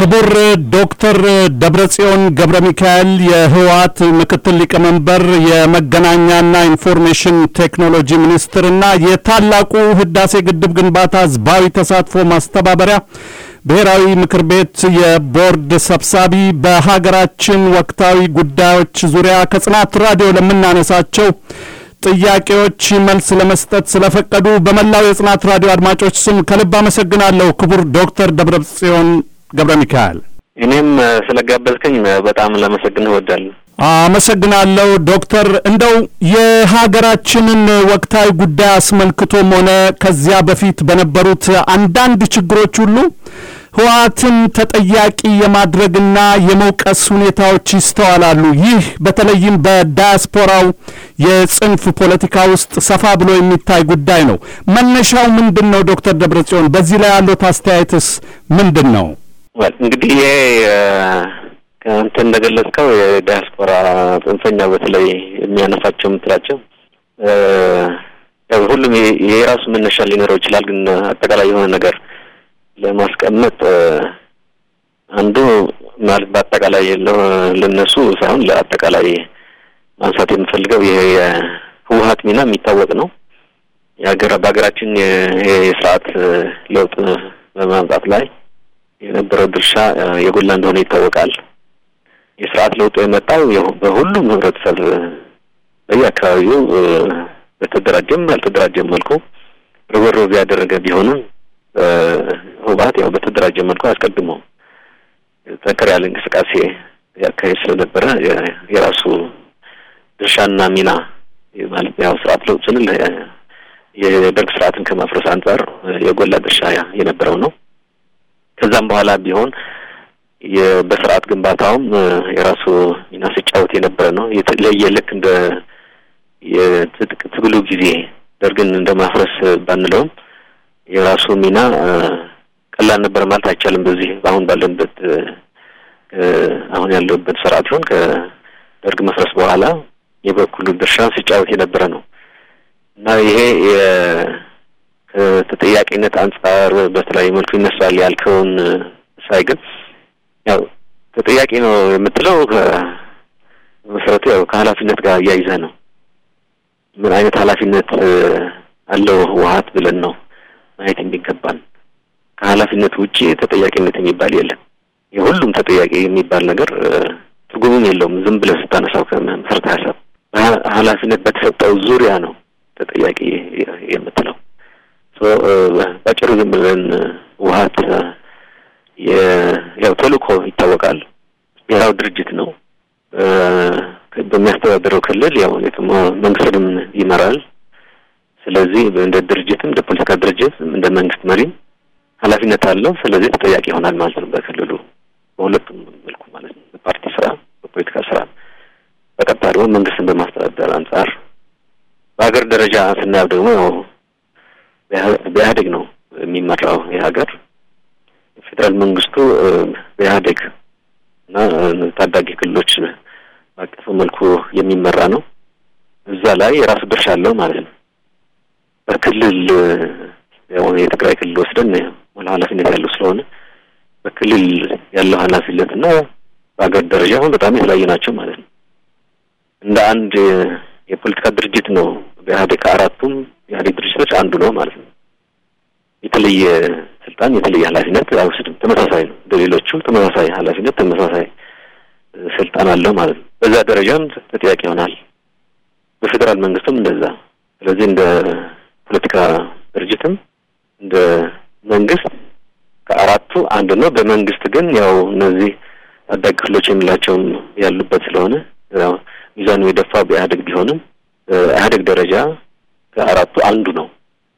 ክቡር ዶክተር ደብረጽዮን ገብረ ሚካኤል የህወሓት ምክትል ሊቀመንበር የመገናኛና ኢንፎርሜሽን ቴክኖሎጂ ሚኒስትርና የታላቁ ህዳሴ ግድብ ግንባታ ህዝባዊ ተሳትፎ ማስተባበሪያ ብሔራዊ ምክር ቤት የቦርድ ሰብሳቢ በሀገራችን ወቅታዊ ጉዳዮች ዙሪያ ከጽናት ራዲዮ ለምናነሳቸው ጥያቄዎች መልስ ለመስጠት ስለፈቀዱ በመላው የጽናት ራዲዮ አድማጮች ስም ከልብ አመሰግናለሁ። ክቡር ዶክተር ደብረጽዮን ገብረ ሚካኤል እኔም ስለጋበዝከኝ በጣም ላመሰግንህ እወዳለሁ። አመሰግናለሁ ዶክተር። እንደው የሀገራችንን ወቅታዊ ጉዳይ አስመልክቶም ሆነ ከዚያ በፊት በነበሩት አንዳንድ ችግሮች ሁሉ ህወሓትን ተጠያቂ የማድረግና የመውቀስ ሁኔታዎች ይስተዋላሉ። ይህ በተለይም በዳያስፖራው የጽንፍ ፖለቲካ ውስጥ ሰፋ ብሎ የሚታይ ጉዳይ ነው። መነሻው ምንድን ነው? ዶክተር ደብረጽዮን በዚህ ላይ ያሉት አስተያየትስ ምንድን ነው? እንግዲህ ይሄ አንተ እንደገለጽከው የዳያስፖራ ጽንፈኛ በተለይ የሚያነሳቸው የምትላቸው ሁሉም የራሱ መነሻ ሊኖረው ይችላል። ግን አጠቃላይ የሆነ ነገር ለማስቀመጥ አንዱ ማለት በአጠቃላይ ለነሱ ሳይሆን ለአጠቃላይ ማንሳት የምፈልገው ይሄ የህወሓት ሚና የሚታወቅ ነው። የሀገር በሀገራችን የስርዓት ለውጥ በማምጣት ላይ የነበረው ድርሻ የጎላ እንደሆነ ይታወቃል። የስርዓት ለውጡ የመጣው በሁሉም ህብረተሰብ በየአካባቢው በተደራጀም ባልተደራጀም መልኩ ርብርብ ያደረገ ቢሆንም ህወሓት ያው በተደራጀ መልኩ አስቀድሞ ጠንከር ያለ እንቅስቃሴ ያካሄድ ስለነበረ የራሱ ድርሻና ሚና ማለት ያው ስርዓት ለውጥ ስንል የደርግ ስርዓትን ከማፍረስ አንጻር የጎላ ድርሻ የነበረው ነው። ከዛም በኋላ ቢሆን በስርዓት ግንባታውም የራሱ ሚና ሲጫወት የነበረ ነው። የተለየ ልክ እንደ የትጥቅ ትግሉ ጊዜ ደርግን እንደ ማፍረስ ባንለውም የራሱ ሚና ቀላል ነበር ማለት አይቻልም። በዚህ አሁን ባለንበት አሁን ያለበት ስርዓት ሲሆን ከደርግ መፍረስ በኋላ የበኩሉ ድርሻ ሲጫወት የነበረ ነው እና ይሄ ከተጠያቂነት አንጻር በተለያዩ መልኩ ይነሳል ያልከውን ሳይ ግን ያው ተጠያቂ ነው የምትለው መሰረቱ ያው ከኃላፊነት ጋር እያይዘህ ነው። ምን አይነት ኃላፊነት አለው ህወሓት ብለን ነው ማየት የሚገባን። ከኃላፊነት ውጪ ተጠያቂነት የሚባል የለም። የሁሉም ተጠያቂ የሚባል ነገር ትርጉምም የለውም። ዝም ብለህ ስታነሳው ከመሰረተ ሀሳብ ኃላፊነት በተሰጠው ዙሪያ ነው ተጠያቂ የምትለው። ባጭሩ ዝም ብለን ህወሓት ያው ተልእኮ ይታወቃል። ብሔራዊ ድርጅት ነው። በሚያስተዳድረው ክልል ያው መንግስትንም ይመራል። ስለዚህ እንደ ድርጅትም እንደ ፖለቲካ ድርጅት እንደ መንግስት መሪም ኃላፊነት አለው። ስለዚህ ተጠያቂ ይሆናል ማለት ነው በክልሉ በሁለቱም መልኩ ማለት ነው። በፓርቲ ስራ፣ በፖለቲካ ስራ፣ በቀጥታ ደግሞ መንግስትን በማስተዳደር አንጻር በሀገር ደረጃ ስናየው ደግሞ ያው በኢህአዴግ ነው የሚመራው የሀገር ፌዴራል መንግስቱ በኢህአዴግ እና ታዳጊ ክልሎች ባቀፈ መልኩ የሚመራ ነው። እዛ ላይ የራሱ ድርሻ አለው ማለት ነው። በክልል ያው የትግራይ ክልል ወስደን ሙሉ ኃላፊነት ያለው ስለሆነ በክልል ያለው ኃላፊነት እና በሀገር ደረጃ አሁን በጣም የተለያዩ ናቸው ማለት ነው። እንደ አንድ የፖለቲካ ድርጅት ነው በኢህአዴግ ከአራቱም ኢህአዴግ ድርጅቶች አንዱ ነው ማለት ነው። የተለየ ስልጣን የተለየ ኃላፊነት አይወስድም። ተመሳሳይ ነው። እንደ ሌሎቹ ተመሳሳይ ኃላፊነት ተመሳሳይ ስልጣን አለው ማለት ነው። በዛ ደረጃም ተጠያቂ ይሆናል። በፌዴራል መንግስቱም እንደዛ። ስለዚህ እንደ ፖለቲካ ድርጅትም እንደ መንግስት ከአራቱ አንዱ ነው። በመንግስት ግን ያው እነዚህ ታዳጊ ክፍሎች የሚላቸውም ያሉበት ስለሆነ ያው ሚዛኑ የደፋው በኢህአዴግ ቢሆንም በኢህአዴግ ደረጃ ከአራቱ አንዱ ነው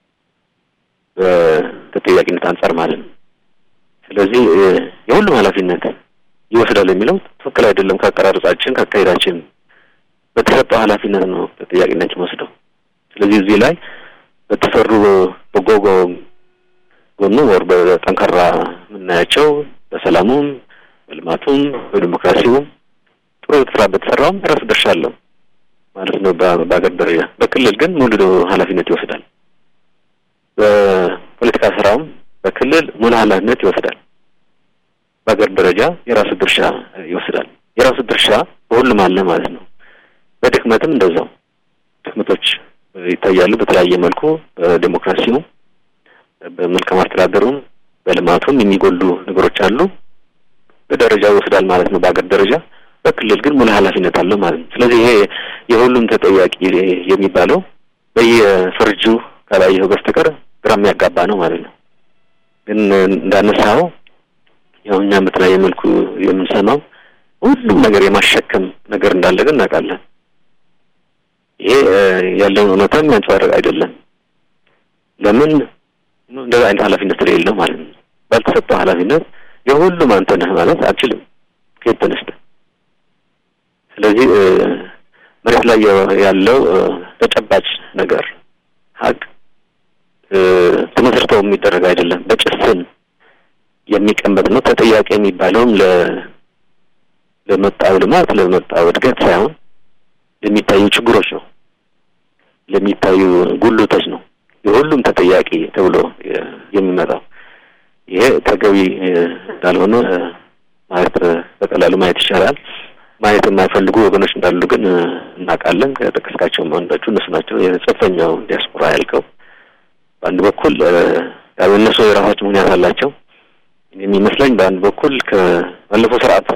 በተጠያቂነት አንጻር ማለት ነው። ስለዚህ የሁሉም ኃላፊነት ይወስዳል የሚለው ትክክል አይደለም። ከአቀራረጻችን ከአካሄዳችን በተሰጠው ኃላፊነት ነው ተጠያቂነት ወስደው። ስለዚህ እዚህ ላይ በተሰሩ በጎ ጎኑ ወር በጠንካራ የምናያቸው በሰላሙም፣ በልማቱም፣ በዲሞክራሲውም ጥሩ ስራ በተሰራውም የራሱ ድርሻ አለው ማለት ነው በሀገር ደረጃ። በክልል ግን ሙሉ ኃላፊነት ይወስዳል። በፖለቲካ ስራውም በክልል ሙሉ ኃላፊነት ይወስዳል። በሀገር ደረጃ የራሱ ድርሻ ይወስዳል። የራሱ ድርሻ በሁሉም አለ ማለት ነው። በድክመትም እንደዛው ድክመቶች ይታያሉ። በተለያየ መልኩ በዴሞክራሲውም፣ በመልካም አስተዳደሩም፣ በልማቱም የሚጎሉ ነገሮች አሉ። በደረጃ ይወስዳል ማለት ነው በሀገር ደረጃ። በክልል ግን ሙሉ ኃላፊነት አለው ማለት ነው። ስለዚህ ይሄ የሁሉም ተጠያቂ የሚባለው በየፍርጁ ካላየኸው በስተቀር ግራ የሚያጋባ ነው ማለት ነው። ግን እንዳነሳው ያው እኛም በተለያየ መልኩ የምንሰማው ሁሉም ነገር የማሸከም ነገር እንዳለ ግን እናውቃለን። ይሄ ያለውን እውነታ የሚያንጸባርቅ አይደለም። ለምን እንደዛ አይነት ኃላፊነት ስለሌለው ማለት ነው። ባልተሰጠው ኃላፊነት የሁሉም አንተ ነህ ማለት አልችልም። ከየት ተነስተህ? ስለዚህ መሬት ላይ ያለው ተጨባጭ ነገር ሀቅ ተመስርተው የሚደረግ አይደለም። በጭፍን የሚቀመጥ ነው። ተጠያቂ የሚባለውም ለ ለመጣው ልማት ለመጣው እድገት ሳይሆን ለሚታዩ ችግሮች ነው፣ ለሚታዩ ጉልቶች ነው የሁሉም ተጠያቂ ተብሎ የሚመጣው። ይሄ ተገቢ እንዳልሆነ ማለት በቀላሉ ማየት ይቻላል። ማየት የማይፈልጉ ወገኖች እንዳሉ ግን እናውቃለን። ከጠቀስካቸው አንዳቹ እነሱ ናቸው። የጽንፈኛው ዲያስፖራ ያልከው በአንድ በኩል ያው እነሱ የራሳቸው ምክንያት አላቸው የሚመስለኝ። በአንድ በኩል ከባለፈው ስርዓት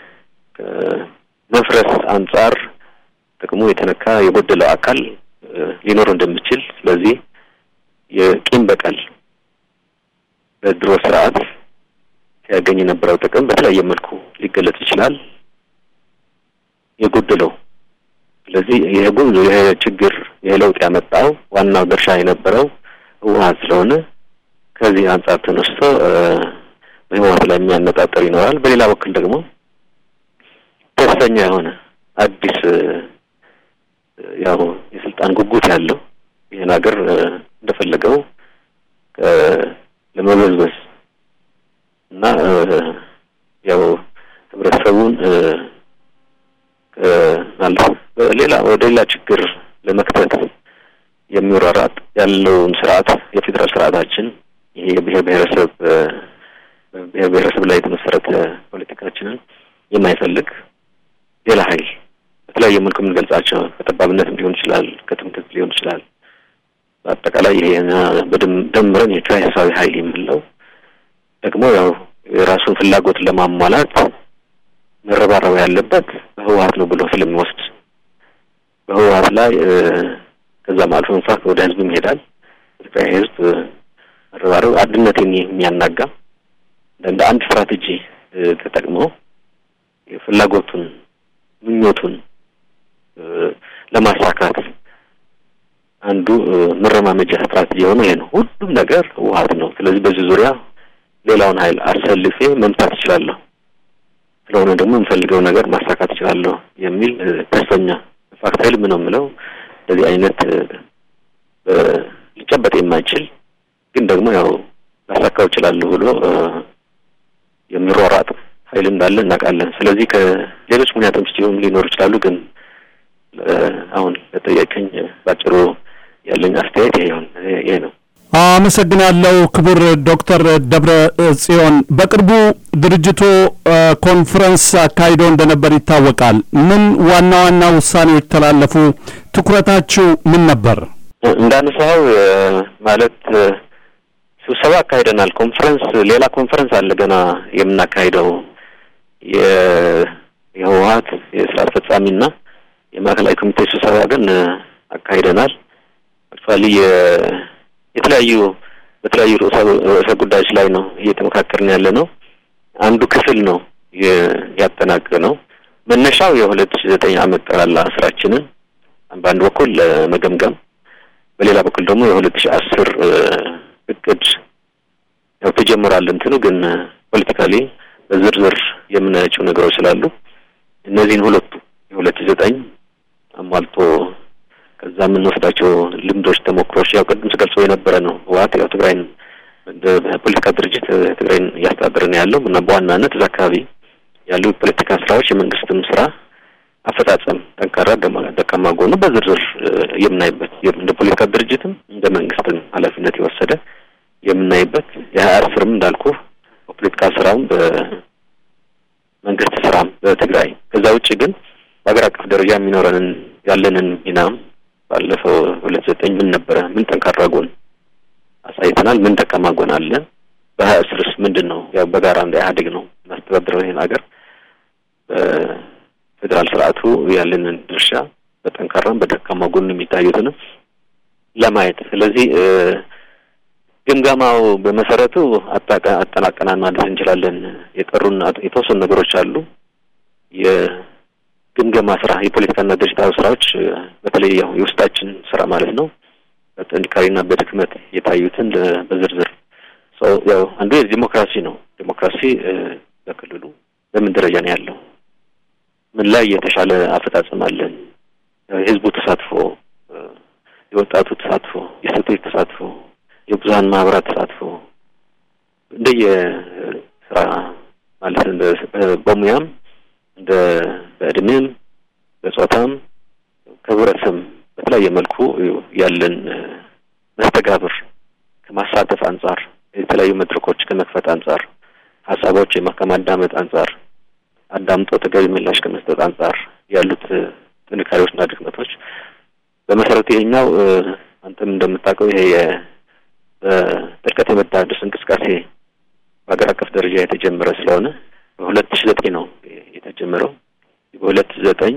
ከመፍረስ አንጻር ጥቅሙ የተነካ የጎደለው አካል ሊኖር እንደሚችል ስለዚህ የቂም በቀል በድሮ ስርዓት ሲያገኝ የነበረው ጥቅም በተለያየ መልኩ ሊገለጽ ይችላል የጎደለው ስለዚህ ይሄ ጉዞ ይሄ ችግር ይሄ ለውጥ ያመጣው ዋናው ድርሻ የነበረው ህወሓት ስለሆነ ከዚህ አንጻር ተነስቶ በህወሓት ላይ የሚያነጣጠር ይኖራል። በሌላ በኩል ደግሞ ተስፈኛ የሆነ አዲስ ያው የስልጣን ጉጉት ያለው ይህን ሀገር እንደፈለገው ለመበዝበዝ እና ያው ህብረተሰቡን ማለት ሌላ ወደ ሌላ ችግር ለመክተት የሚወራራጥ ያለውን ስርዓት የፌዴራል ስርዓታችን ይሄ የብሔር ብሔረሰብ ብሔር ብሔረሰብ ላይ የተመሰረተ ፖለቲካችንን የማይፈልግ ሌላ ኃይል በተለያየ መልኩ የምንገልጻቸው ከጠባብነትም ሊሆን ይችላል፣ ከትምክህት ሊሆን ይችላል። በአጠቃላይ ይሄ ደምረን የክራይሲሳዊ ኃይል የምንለው ደግሞ ያው የራሱን ፍላጎት ለማሟላት መረባረብ ያለበት በህወሓት ነው ብሎ ስለሚወስድ በህወሓት ላይ ከዛም አልፎ እንኳን ወደ ህዝብም ይሄዳል። ትግራይ ህዝብ መረባረብ አንድነትን የሚያናጋ እንደ አንድ ስትራቴጂ ተጠቅሞ ፍላጎቱን ምኞቱን ለማሳካት አንዱ መረማመጃ ስትራቴጂ የሆነ ይሄ ነው። ሁሉም ነገር ህወሓት ነው። ስለዚህ በዚህ ዙሪያ ሌላውን ኃይል አሰልፌ መምታት እችላለሁ፣ ስለሆነ ደግሞ የምፈልገው ነገር ማሳካት እችላለሁ የሚል ተስፈኛ ፋክት ኃይል ምን ነው የምለው እንደዚህ አይነት ሊጨበጥ የማይችል ግን ደግሞ ያው ላሳካው እችላለሁ ብሎ የሚሯሯጥ ኃይል እንዳለ እናውቃለን። ስለዚህ ከሌሎች ምክንያቶች ሲሆን ሊኖሩ ይችላሉ። ግን አሁን ለጠየቀኝ ባጭሩ ያለኝ አስተያየት ይሄ ይሄ ነው። አመሰግናለሁ ክቡር ዶክተር ደብረ ጽዮን። በቅርቡ ድርጅቱ ኮንፈረንስ አካሂዶ እንደነበር ይታወቃል። ምን ዋና ዋና ውሳኔዎች ተላለፉ? ትኩረታችሁ ምን ነበር? እንዳነሳው ማለት ስብሰባ አካሂደናል። ኮንፈረንስ ሌላ ኮንፈረንስ አለ ገና የምናካሂደው የህወሓት የስራ አስፈጻሚና የማዕከላዊ ኮሚቴ ስብሰባ ግን አካሂደናል። አክቹዋሊ የተለያዩ በተለያዩ ርዕሰ ጉዳዮች ላይ ነው እየተመካከርን ያለ ነው። አንዱ ክፍል ነው ያጠናቀ ነው። መነሻው የሁለት ሺ ዘጠኝ ዓመት ጠቅላላ ስራችንን በአንድ በኩል ለመገምገም በሌላ በኩል ደግሞ የሁለት ሺ አስር እቅድ ያው ተጀምሯል። እንትኑ ግን ፖለቲካሊ በዝርዝር የምናያቸው ነገሮች ስላሉ እነዚህን ሁለቱ የሁለት ሺ ዘጠኝ አሟልቶ ከዛ የምንወስዳቸው ልምዶች፣ ተሞክሮች ያው ቅድም ስገልጸው የነበረ ነው። ህወሓት ያው ትግራይን ፖለቲካ ድርጅት ትግራይን እያስተዳደረ ነው ያለው እና በዋናነት እዛ አካባቢ ያሉ የፖለቲካ ስራዎች የመንግስትም ስራ አፈጻጸም ጠንካራ፣ ደካማ ጎኑ በዝርዝር የምናይበት እንደ ፖለቲካ ድርጅትም እንደ መንግስትም ኃላፊነት የወሰደ የምናይበት የሀያ አስርም እንዳልኩ በፖለቲካ ስራውም ደረጃ የሚኖረንን ያለንን ሚናም ባለፈው ሁለት ዘጠኝ ምን ነበረ? ምን ጠንካራ ጎን አሳይተናል? ምን ደካማ ጎን አለ? በሀያ አስርስ ምንድን ነው? ያው በጋራ እንደ ኢህአዴግ ነው እናስተዳድረው ይህን ሀገር በፌዴራል ስርዓቱ ያለንን ድርሻ በጠንካራም በደካማ ጎን የሚታዩትንም ለማየት ስለዚህ ግምገማው በመሰረቱ አጠናቀናል ማለት እንችላለን። የቀሩን የተወሰኑ ነገሮች አሉ። የግምገማ ስራ የፖለቲካና ድርጅታዊ ስራዎች በተለይ ያው የውስጣችን ስራ ማለት ነው በጥንካሬና በድክመት የታዩትን በዝርዝር ያው አንዱ የዲሞክራሲ ነው። ዲሞክራሲ በክልሉ በምን ደረጃ ነው ያለው? ምን ላይ የተሻለ አፈጻጸም አለን? የህዝቡ ተሳትፎ፣ የወጣቱ ተሳትፎ፣ የሴቶች ተሳትፎ፣ የብዙሀን ማህበራት ተሳትፎ እንደየ ስራ ማለት እንደ በሙያም እንደ በእድሜም በጾታም ከህብረተሰብ በተለያየ መልኩ ያለን መስተጋብር ከማሳተፍ አንጻር የተለያዩ መድረኮች ከመክፈት አንጻር ሀሳቦች ከማዳመጥ አንጻር አዳምጦ ተገቢ ምላሽ ከመስጠት አንጻር ያሉት ጥንካሬዎችና ድክመቶች በመሰረቱ ይሄኛው አንተም እንደምታውቀው ይሄ በጥልቀት የመታደስ እንቅስቃሴ በሀገር አቀፍ ደረጃ የተጀመረ ስለሆነ በሁለት ሺ ዘጠኝ ነው የተጀመረው። በሁለት ሺ ዘጠኝ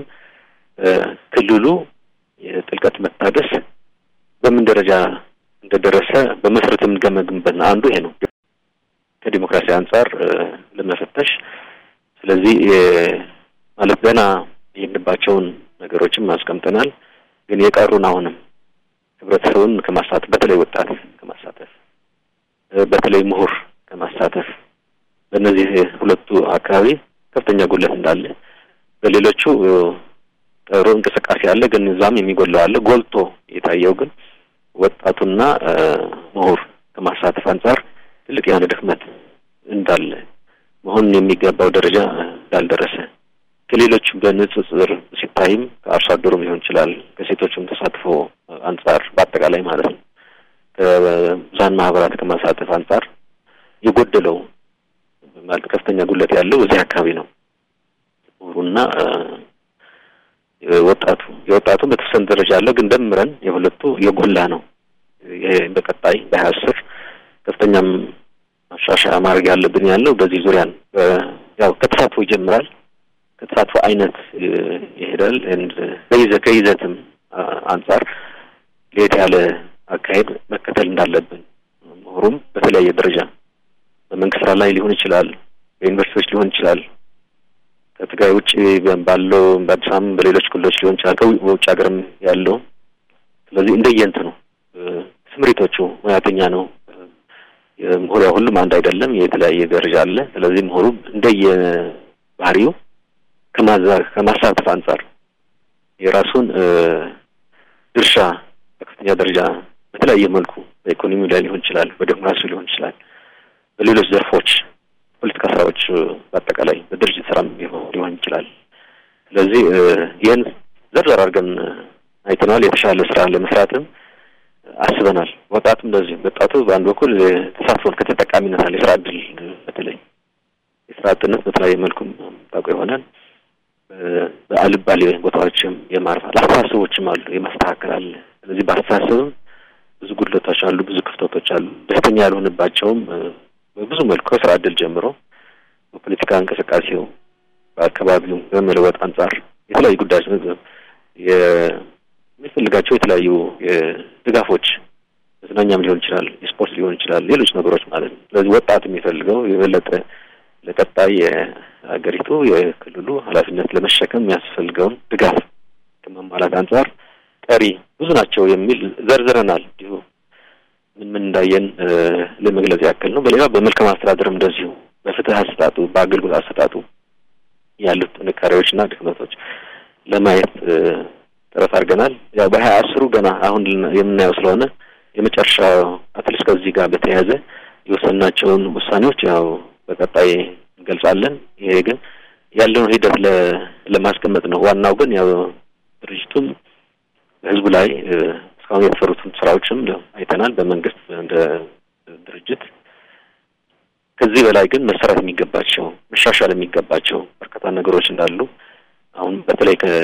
ክልሉ የጥልቀት መታደስ በምን ደረጃ እንደደረሰ በመሰረት የምንገመግምበት አንዱ ይሄ ነው፣ ከዲሞክራሲ አንጻር ለመፈተሽ። ስለዚህ ማለት ገና የሄድንባቸውን ነገሮችም አስቀምጠናል። ግን የቀሩን አሁንም ህብረተሰቡን ከማሳተፍ በተለይ ወጣት ከማሳተፍ በተለይ ምሁር ከማሳተፍ በእነዚህ ሁለቱ አካባቢ ከፍተኛ ጉለት እንዳለ፣ በሌሎቹ ጥሩ እንቅስቃሴ አለ፣ ግን እዛም የሚጎለው አለ። ጎልቶ የታየው ግን ወጣቱና ምሁር ከማሳተፍ አንጻር ትልቅ የሆነ ድክመት እንዳለ መሆኑን የሚገባው ደረጃ እንዳልደረሰ ከሌሎች በንጽጽር ሲታይም ከአርሶ አደሩም ሊሆን ይችላል ከሴቶችም ተሳትፎ አንጻር በአጠቃላይ ማለት ነው ከብዙሀን ማህበራት ከማሳተፍ አንጻር የጎደለው ማለት ከፍተኛ ጉለት ያለው እዚህ አካባቢ ነው። ምሁሩና ወጣቱ የወጣቱ በተወሰነ ደረጃ አለው፣ ግን ደምረን የሁለቱ የጎላ ነው። ይሄ በቀጣይ በሀያ አስር ከፍተኛም ማሻሻያ ማድረግ ያለብን ያለው በዚህ ዙሪያ ያው ከተሳትፎ ይጀምራል። ከተሳትፎ አይነት ይሄዳል። በይዘ ከይዘትም አንጻር ለየት ያለ አካሄድ መከተል እንዳለብን ምሁሩም በተለያየ ደረጃ በመንግስት ስራ ላይ ሊሆን ይችላል፣ በዩኒቨርሲቲዎች ሊሆን ይችላል፣ ከትግራይ ውጭ ባለው በአዲስ አበባ በሌሎች ክልሎች ሊሆን ይችላል፣ ከውጭ ሀገርም ያለው ስለዚህ እንደየንት ነው ስምሪቶቹ ሙያተኛ ነው ምሁር ያው ሁሉም አንድ አይደለም፣ የተለያየ ደረጃ አለ። ስለዚህ ምሁሩ እንደየ ባህሪው ከማሳተፍ አንጻር የራሱን ድርሻ በከፍተኛ ደረጃ በተለያየ መልኩ በኢኮኖሚው ላይ ሊሆን ይችላል፣ በዲሞክራሲው ሊሆን ይችላል፣ በሌሎች ዘርፎች ፖለቲካ ስራዎች በአጠቃላይ በድርጅት ስራም ሊሆን ይችላል። ስለዚህ ይህን ዘርዘር አድርገን አይተናል። የተሻለ ስራ ለመስራትም አስበናል። ወጣቱ እንደዚህ ወጣቱ በአንድ በኩል ተሳትፎን ከተጠቃሚነት አለ የስራ እድል በተለይ የስራ አጥነት በተለያየ መልኩም ታውቀው ይሆናል። በአልባሌ ቦታዎችም የማርፋት አስተሳሰቦችም አሉ የማስተካከል አለ። ስለዚህ በአስተሳሰብም ብዙ ጉድለቶች አሉ፣ ብዙ ክፍተቶች አሉ። ደስተኛ ያልሆንባቸውም በብዙ መልኩ ከስራ እድል ጀምሮ በፖለቲካ እንቅስቃሴው በአካባቢው በመለወጥ አንጻር የተለያዩ ጉዳዮች የሚፈልጋቸው የተለያዩ ድጋፎች መዝናኛም ሊሆን ይችላል፣ የስፖርት ሊሆን ይችላል፣ ሌሎች ነገሮች ማለት ነው። ስለዚህ ወጣት የሚፈልገው የበለጠ ለቀጣይ የሀገሪቱ የክልሉ ኃላፊነት ለመሸከም የሚያስፈልገውን ድጋፍ ከማሟላት አንጻር ቀሪ ብዙ ናቸው የሚል ዘርዝረናል። እንዲሁ ምን ምን እንዳየን ለመግለጽ ያክል ነው። በሌላ በመልካም አስተዳደርም እንደዚሁ በፍትህ አሰጣጡ፣ በአገልግሎት አሰጣጡ ያሉት ጥንካሬዎችና ድክመቶች ለማየት ጥረት አድርገናል። ያው በሀያ አስሩ ገና አሁን የምናየው ስለሆነ የመጨረሻ አትሊስት ከዚህ ጋር በተያያዘ የወሰናቸውን ውሳኔዎች ያው በቀጣይ እንገልጻለን። ይሄ ግን ያለውን ሂደት ለማስቀመጥ ነው። ዋናው ግን ያው ድርጅቱም በህዝቡ ላይ እስካሁን የተሰሩትን ስራዎችም አይተናል። በመንግስት እንደ ድርጅት ከዚህ በላይ ግን መሰራት የሚገባቸው መሻሻል የሚገባቸው በርካታ ነገሮች እንዳሉ አሁን በተለይ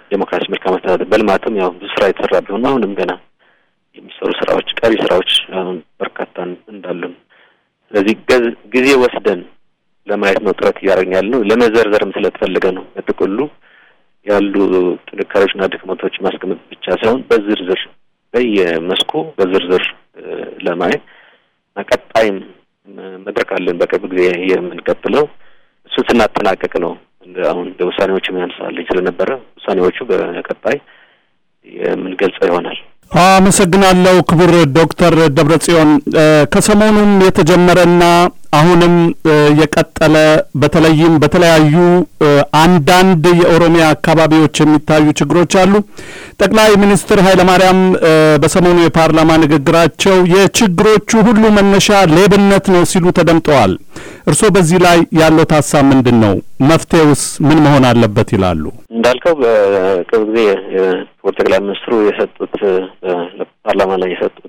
ዴሞክራሲ፣ መልካም አስተዳደር፣ በልማትም ያው ብዙ ስራ የተሰራ ቢሆን አሁንም ገና የሚሰሩ ስራዎች ቀሪ ስራዎች አሁን በርካታ እንዳሉን ስለዚህ ጊዜ ወስደን ለማየት ነው ጥረት እያደረግን ያለ ነው። ለመዘርዘርም ስለተፈለገ ነው። በጥቅሉ ያሉ ጥንካሬዎችና ድክመቶች ማስቀመጥ ብቻ ሳይሆን በዝርዝር በየመስኩ በዝርዝር ለማየት ቀጣይም መድረክ አለን በቅርብ ጊዜ የምንቀጥለው እሱን ስናጠናቀቅ ነው። አሁን እንደ ውሳኔዎችም ያነሳልኝ ስለነበረ ውሳኔዎቹ በቀጣይ የምንገልጸው ይሆናል። አመሰግናለሁ ክቡር ዶክተር ደብረጽዮን ከሰሞኑም የተጀመረና አሁንም የቀጠለ በተለይም በተለያዩ አንዳንድ የኦሮሚያ አካባቢዎች የሚታዩ ችግሮች አሉ። ጠቅላይ ሚኒስትር ኃይለማርያም በሰሞኑ የፓርላማ ንግግራቸው የችግሮቹ ሁሉ መነሻ ሌብነት ነው ሲሉ ተደምጠዋል። እርስዎ በዚህ ላይ ያለው ሀሳብ ምንድን ነው? መፍትሄውስ ምን መሆን አለበት ይላሉ? እንዳልከው በቅርብ ጊዜ ክቡር ጠቅላይ ሚኒስትሩ የሰጡት ፓርላማ ላይ የሰጡት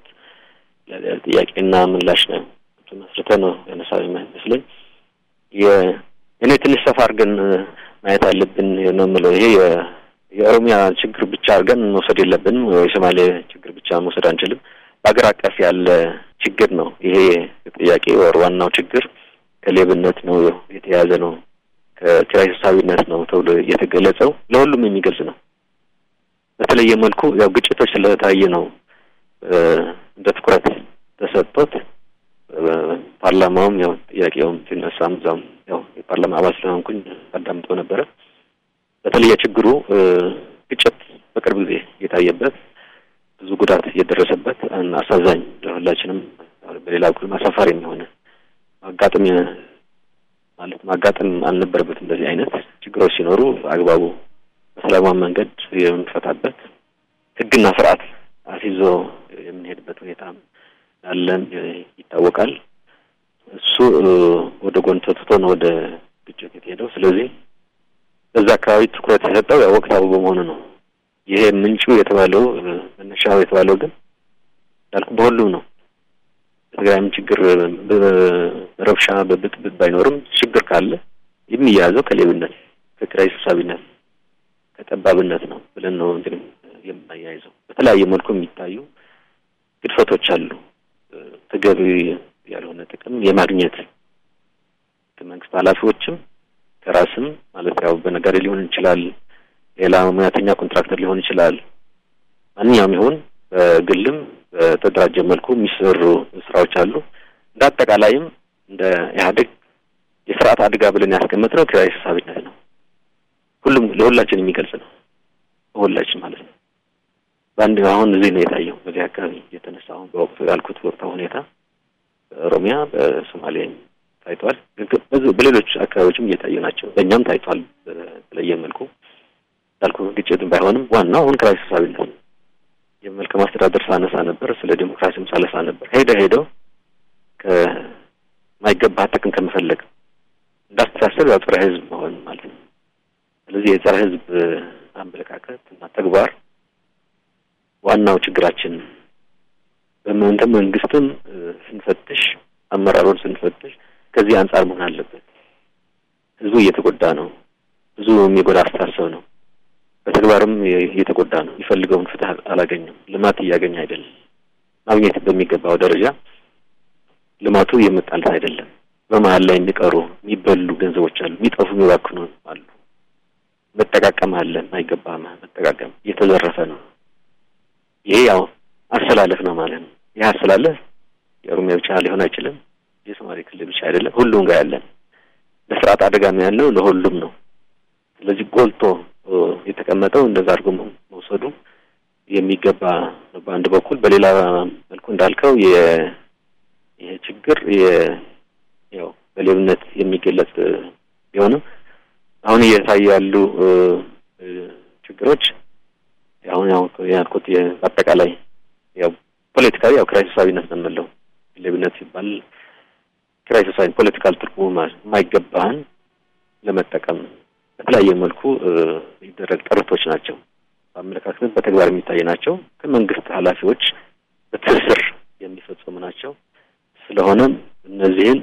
ጥያቄና ምላሽ ነው መስርተ ነው ያነሳ ይመስለኝ። እኔ ትንሽ ሰፋ አድርገን ማየት አለብን ነው የምለው። ይሄ የኦሮሚያ ችግር ብቻ አድርገን መውሰድ የለብንም። የሶማሌ ችግር ብቻ መውሰድ አንችልም። በሀገር አቀፍ ያለ ችግር ነው ይሄ ጥያቄ። ወር ዋናው ችግር ከሌብነት ነው የተያዘ ነው፣ ከኪራይ ሰብሳቢነት ነው ተብሎ የተገለጸው ለሁሉም የሚገልጽ ነው። በተለየ መልኩ ያው ግጭቶች ስለታየ ነው እንደ ትኩረት ተሰጥቶት ፓርላማውም ያው ጥያቄውም ሲነሳም እዛም ያው የፓርላማ አባል ስለሆንኩኝ አዳምጦ ነበረ። በተለየ ችግሩ ግጭት በቅርብ ጊዜ የታየበት ብዙ ጉዳት የደረሰበት አሳዛኝ ለሁላችንም፣ በሌላ በኩል አሳፋሪ የሚሆነ ማጋጠም ማለት ማጋጠም አልነበረበት። እንደዚህ አይነት ችግሮች ሲኖሩ አግባቡ በሰላማዊ መንገድ የምንፈታበት ሕግና ስርዓት አስይዞ የምንሄድበት ሁኔታ ያለን ይታወቃል። እሱ ወደ ጎን ተትቶ ነው ወደ ግጭት የተሄደው። ስለዚህ በዛ አካባቢ ትኩረት የሰጠው ያው ወቅታዊ በመሆኑ ነው። ይሄ ምንጩ የተባለው መነሻው የተባለው ግን እንዳልኩ በሁሉም ነው። በትግራይም ችግር በረብሻ በብጥብጥ ባይኖርም ችግር ካለ የሚያያዘው ከሌብነት፣ ከኪራይ ሰብሳቢነት፣ ከጠባብነት ነው ብለን ነው እንግዲህ የምናያይዘው። በተለያየ መልኩ የሚታዩ ግድፈቶች አሉ። ተገቢ ያልሆነ ጥቅም የማግኘት ከመንግስት ኃላፊዎችም ከራስም ማለት ያው በነጋዴ ሊሆን ይችላል፣ ሌላ ሙያተኛ ኮንትራክተር ሊሆን ይችላል። ማንኛውም ይሁን በግልም በተደራጀ መልኩ የሚሰሩ ስራዎች አሉ። እንደ አጠቃላይም እንደ ኢህአዴግ የስርዓት አደጋ ብለን ያስቀመጥነው ኪራይ ሰብሳቢነት ነው። ሁሉም ለሁላችን የሚገልጽ ነው። ሁላችን ማለት ነው። በአንድ አሁን እዚህ ነው የታየው። በዚህ አካባቢ የተነሳ አሁን በወቅቱ ያልኩት ወቅታዊ ሁኔታ በኦሮሚያ በሶማሌ ታይቷል። በሌሎች አካባቢዎችም እየታዩ ናቸው። በእኛም ታይቷል በተለየ መልኩ ያልኩ ግጭትም ባይሆንም ዋናው አሁን ኪራይ ሰብሳቢነት ነው። የመልካም አስተዳደር ሳነሳ ነበር፣ ስለ ዴሞክራሲም ሳነሳ ነበር። ሄደ ሄደው ከማይገባ ጥቅም ከመፈለግ እንዳስተሳሰብ ያው ጸረ ህዝብ መሆን ማለት ነው። ስለዚህ የጸረ ህዝብ አመለካከት እና ተግባር ዋናው ችግራችን በመንተ መንግስትም ስንፈትሽ አመራሩን ስንፈትሽ ከዚህ አንጻር መሆን አለበት። ህዝቡ እየተጎዳ ነው። ብዙ የሚጎዳ አስተሳሰብ ነው። በተግባርም እየተጎዳ ነው። የሚፈልገውን ፍትህ አላገኘም። ልማት እያገኘ አይደለም። ማግኘት በሚገባው ደረጃ ልማቱ እየመጣለት አይደለም። በመሀል ላይ የሚቀሩ የሚበሉ ገንዘቦች አሉ። የሚጠፉ የሚባክኑ አሉ። መጠቃቀም አለ። የማይገባ መጠቃቀም እየተዘረፈ ነው። ይሄ ያው አሰላለፍ ነው ማለት ነው። ይህ አሰላለፍ የኦሮሚያ ብቻ ሊሆን አይችልም። የሶማሌ ክልል ብቻ አይደለም። ሁሉም ጋር ያለን በስርዓት አደጋም ያለው ለሁሉም ነው። ስለዚህ ጎልቶ የተቀመጠው እንደዛ አድርጎ መውሰዱ የሚገባ ነው በአንድ በኩል። በሌላ መልኩ እንዳልከው ይሄ ችግር ያው በሌብነት የሚገለጽ ቢሆንም አሁን እየታዩ ያሉ ችግሮች አሁን ያው ያልኩት አጠቃላይ ያው ፖለቲካዊ ያው ኪራይ ሰብሳቢነት ነው የምንለው። ሌብነት ሲባል ኪራይ ሰብሳቢ ፖለቲካል ትርጉሙ የማይገባህን ለመጠቀም በተለያየ መልኩ የሚደረግ ጥረቶች ናቸው። በአመለካከት በተግባር የሚታይ ናቸው። ከመንግስት ኃላፊዎች በትስስር የሚፈጸሙ ናቸው። ስለሆነም እነዚህን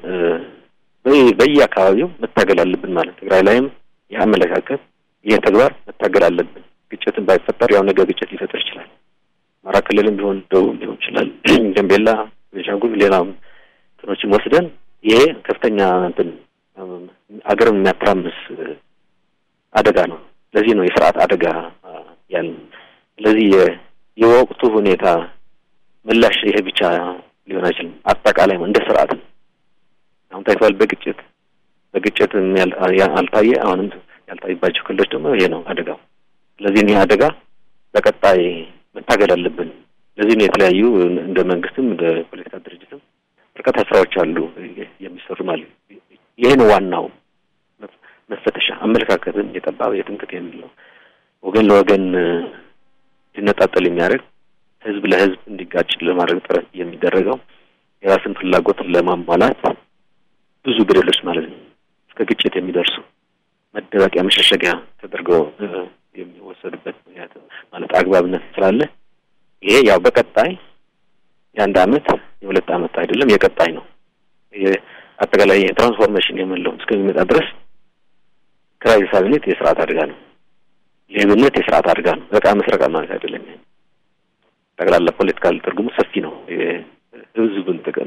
በየአካባቢው መታገል አለብን ማለት ትግራይ ላይም ይህ አመለካከት ይህ ተግባር መታገል አለብን። ግጭትን ባይፈጠር ያው ነገ ግጭት ሊፈጥር ይችላል። አማራ ክልልም ቢሆን ደቡብ ሊሆን ይችላል፣ ጋምቤላ፣ ቤንሻንጉል፣ ሌላም እንትኖችም ወስደን ይሄ ከፍተኛ እንትን አገርም የሚያተራምስ አደጋ ነው። ለዚህ ነው የስርዓት አደጋ ያል ስለዚህ የወቅቱ ሁኔታ ምላሽ ይሄ ብቻ ሊሆን አይችልም። አጠቃላይ እንደ ስርዓት ነው። አሁን ታይቷል። በግጭት በግጭት አልታየ አሁንም ያልታይባቸው ክልሎች ደግሞ ይሄ ነው አደጋው። ስለዚህ ይህ አደጋ በቀጣይ መታገል አለብን። ለዚህ ነው የተለያዩ እንደ መንግስትም እንደ ፖለቲካ ድርጅትም በርካታ ስራዎች አሉ የሚሰሩ ማለት ይሄ ነው ዋናው መፈተሻ። አመለካከትን የጠባብ የትምክት የሚለው ወገን ለወገን ሊነጣጠል የሚያደርግ ህዝብ ለህዝብ እንዲጋጭ ለማድረግ ጥረት የሚደረገው የራስን ፍላጎት ለማሟላት ብዙ ገደሎች ማለት ነው እስከ ግጭት የሚደርሱ መደበቂያ መሸሸጊያ ተደርገው የሚወሰዱበት ምክንያት ማለት አግባብነት ስላለ ይሄ ያው በቀጣይ የአንድ አመት የሁለት አመት አይደለም የቀጣይ ነው። አጠቃላይ የትራንስፎርሜሽን የምንለው እስከሚመጣ ድረስ ክራይ ሳቢነት የስርዓት አደጋ ነው። ሌብነት የስርዓት አደጋ ነው። በቃ መስረቃ ማለት አይደለም። ጠቅላላ ፖለቲካል ትርጉሙ ሰፊ ነው። ህዝብን ጥቅም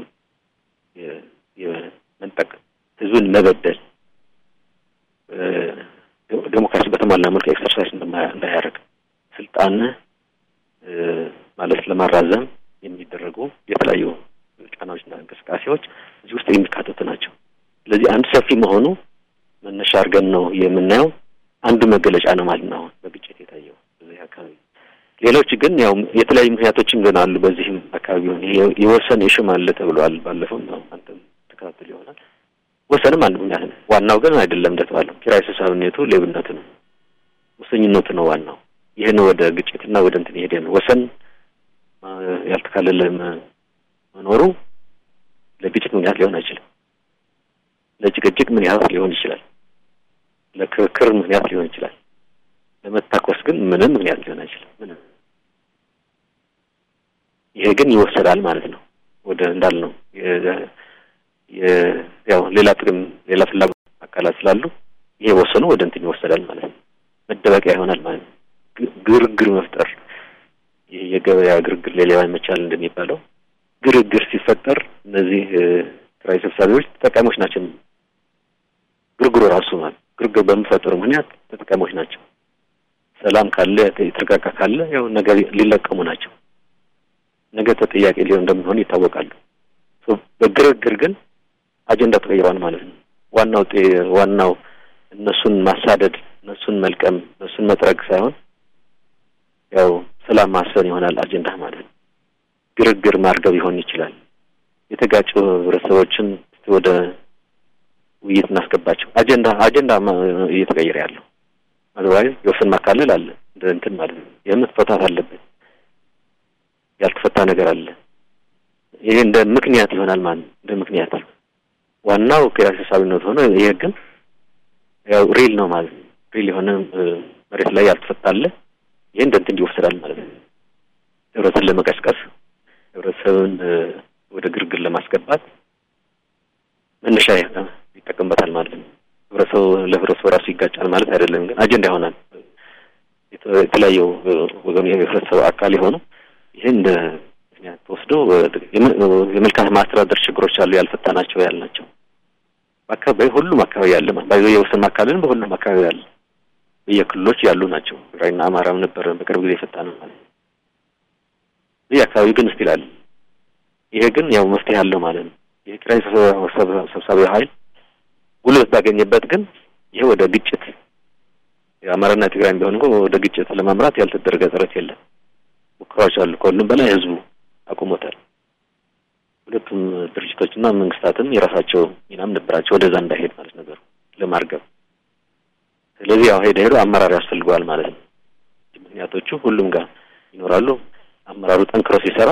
የመንጠቅ ህዝብን መበደል ዴሞክራሲ በተሟላ መልኩ ኤክሰርሳይዝ እንዳያደርግ ስልጣን ማለት ለማራዘም የሚደረጉ የተለያዩ ጫናዎችና እንቅስቃሴዎች እዚህ ውስጥ የሚካተቱ ናቸው። ስለዚህ አንድ ሰፊ መሆኑ መነሻ አድርገን ነው የምናየው። አንዱ መገለጫ ነው ማለት ነው አሁን በግጭት የታየው በዚህ አካባቢ። ሌሎች ግን ያው የተለያዩ ምክንያቶችም ግን አሉ። በዚህም አካባቢ ሆነ የወሰን የሽም አለ ተብሏል። ባለፈው ነው አንተም ተከታተል ይሆናል። ወሰንም አንድ ምክንያት ነው። ዋናው ግን አይደለም እንደተባለው ኪራይ ሰብሳቢነቱ፣ ሌብነቱ ነው፣ ሙሰኝነቱ ነው ዋናው። ይህን ወደ ግጭትና ወደ እንትን የሄደ ነው። ወሰን ያልተካለለ መኖሩ ለግጭት ምክንያት ሊሆን አይችልም። ለጭቅጭቅ ምክንያት ሊሆን ይችላል። ለክርክር ምክንያት ሊሆን ይችላል። ለመታኮስ ግን ምንም ምክንያት ሊሆን አይችልም። ምንም ይሄ ግን ይወሰዳል ማለት ነው ወደ እንዳልነው ያው ሌላ ጥቅም ሌላ ፍላጎት አካላት ስላሉ ይሄ ወሰኑ ወደ እንትን ይወሰዳል ማለት ነው። መደበቂያ ይሆናል ማለት ነው። ግርግር መፍጠር ይሄ የገበያ ግርግር ለሌባ ይመቻል እንደሚባለው ግርግር ሲፈጠር እነዚህ ኪራይ ሰብሳቢዎች ተጠቃሚዎች ናቸው። ግርግሩ ራሱ ማለት ግርግር በሚፈጠሩ ምክንያት ተጠቃሚዎች ናቸው። ሰላም ካለ የተረጋጋ ካለ ያው ነገ ሊለቀሙ ናቸው። ነገ ተጠያቂ ሊሆን እንደሚሆኑ ይታወቃሉ። በግርግር ግን አጀንዳ ተቀይሯል ማለት ነው። ዋናው ዋናው እነሱን ማሳደድ፣ እነሱን መልቀም፣ እነሱን መጥረግ ሳይሆን ያው ሰላም ማስፈን ይሆናል አጀንዳ ማለት ነው። ግርግር ማርገብ ይሆን ይችላል። የተጋጩ ህብረተሰቦችን ወደ ውይይት እናስገባቸው። አጀንዳ አጀንዳ እየተቀየረ ያለው አዘዋይ የወሰን ማካለል አለ እንደ እንትን ማለት ነው። የመፈታት አለበት ያልተፈታ ነገር አለ። ይሄ እንደ ምክንያት ይሆናል ማለት ነው። እንደ ምክንያት ዋናው ኪራይ ሰብሳቢነት ሆነ ይሄ ግን ያው ሪል ነው ማለት ነው። ሪል የሆነ መሬት ላይ ያልተፈታ አለ። ይሄ እንደ እንትን ይወሰዳል ማለት ነው። ህብረተሰብን ለመቀስቀስ ህብረተሰብን ወደ ግርግር ለማስገባት መነሻ ይጠቀምበታል ማለት ነው። ህብረተሰቡ ለህብረተሰቡ ራሱ ይጋጫል ማለት አይደለም፣ ግን አጀንዳ ይሆናል። የተለያዩ ወገኑ የህብረተሰቡ አካል የሆኑ ይህን እንደ ምክንያት ተወስዶ የመልካም ማስተዳደር ችግሮች አሉ ያልፈታናቸው ያልናቸው በአካባቢ ሁሉም አካባቢ ያለ ማለት የወሰን ማካለልን በሁሉም አካባቢ ያለ በየክልሎች ያሉ ናቸው። ትግራይና አማራም ነበረ በቅርብ ጊዜ የፈታ ነው ማለት ነው። ይህ አካባቢ ግን ስቲል አለ። ይሄ ግን ያው መፍትሄ አለው ማለት ነው። ይሄ ኪራይ ሰብሳቢ ኃይል ጉልበት ባገኘበት ግን ይሄ ወደ ግጭት የአማራና ትግራይ ቢሆን እኮ ወደ ግጭት ለማምራት ያልተደረገ ጥረት የለም። ሙከራዎች አሉ። ከሁሉም በላይ ህዝቡ አቁሞታል። ሁለቱም ድርጅቶችና መንግስታትም የራሳቸው ሚናም ነበራቸው ወደዛ እንዳይሄድ ማለት ነገሩ ለማርገብ። ስለዚህ ያው ሄደ ሄዶ አመራር ያስፈልገዋል ማለት ነው። ምክንያቶቹ ሁሉም ጋር ይኖራሉ። አመራሩ ጠንክሮ ሲሰራ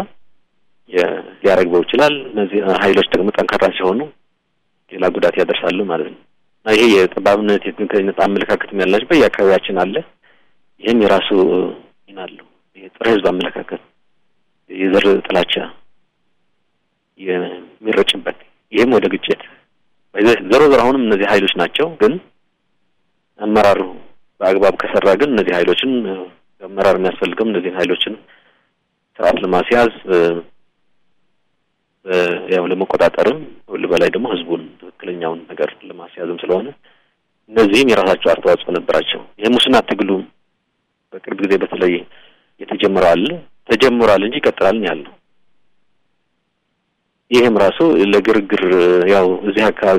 ሊያረግበው ይችላል። እነዚህ ኃይሎች ደግሞ ጠንካራ ሲሆኑ ሌላ ጉዳት ያደርሳሉ ማለት ነው እና ይሄ የጠባብነት የትምክህተኝነት አመለካከትም ያላቸው በየአካባቢያችን አለ። ይህም የራሱ ሚና አለው። የጥረ ህዝብ አመለካከት የዘር ጥላቻ የሚረጭበት ይህም ወደ ግጭት ዞሮ ዞሮ አሁንም እነዚህ ኃይሎች ናቸው። ግን አመራሩ በአግባብ ከሰራ ግን እነዚህ ኃይሎችን አመራር የሚያስፈልገው እነዚህን ኃይሎችን ስርዓት ለማስያዝ ያው ለመቆጣጠርም ሁሉ በላይ ደግሞ ህዝቡን ትክክለኛውን ነገር ለማስያዝም ስለሆነ እነዚህም የራሳቸው አስተዋጽኦ ነበራቸው። የሙስና ትግሉ በቅርብ ጊዜ በተለይ የተጀመረው አለ ተጀምሯል እንጂ ይቀጥላል ያለው ይህም ራሱ ለግርግር ያው እዚህ አካባቢ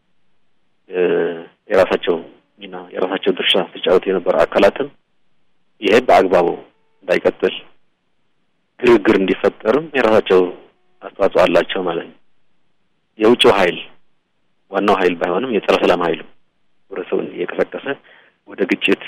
የራሳቸው ሚና የራሳቸው ድርሻ ተጫወቱ የነበሩ አካላትም ይሄ በአግባቡ እንዳይቀጥል ግርግር እንዲፈጠርም የራሳቸው አስተዋጽኦ አላቸው ማለት ነው። የውጭው ኃይል ዋናው ኃይል ባይሆንም የጸረ ሰላም ኃይሉ ህብረተሰቡን እየቀሰቀሰ ወደ ግጭት፣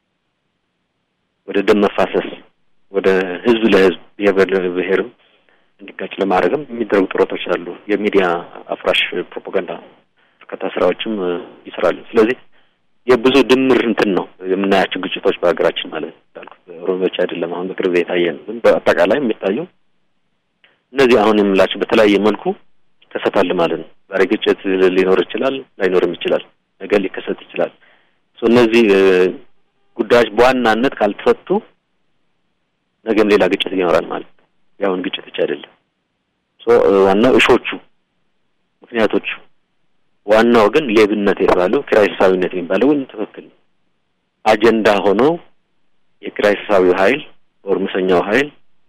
ወደ ደም መፋሰስ፣ ወደ ህዝብ ለህዝብ ብሔር ብሔርም እንዲጋጭ ለማድረግም የሚደረጉ ጥረቶች አሉ። የሚዲያ አፍራሽ ፕሮፓጋንዳ በርካታ ስራዎችም ይሰራሉ። ስለዚህ የብዙ ድምር እንትን ነው የምናያቸው ግጭቶች በሀገራችን ማለት እንዳልኩት ኦሮሚያዎች አይደለም አሁን በቅርብ የታየ ነው። ግን በአጠቃላይ የሚታየው እነዚህ አሁን የምላቸው በተለያየ መልኩ ይከሰታል ማለት ነው። ዛሬ ግጭት ሊኖር ይችላል፣ ላይኖርም ይችላል፣ ነገ ሊከሰት ይችላል። እነዚህ ጉዳዮች በዋናነት ካልተፈቱ ነገም ሌላ ግጭት ይኖራል ማለት ነው። ያሁን ግጭት ብቻ አይደለም። ዋናው እሾቹ ምክንያቶቹ ዋናው ግን ሌብነት የተባለው ኪራይ ሰብሳቢነት የሚባለው ግን ትክክል አጀንዳ ሆኖ የኪራይ ሰብሳቢው ኃይል ወር ሙሰኛው ኃይል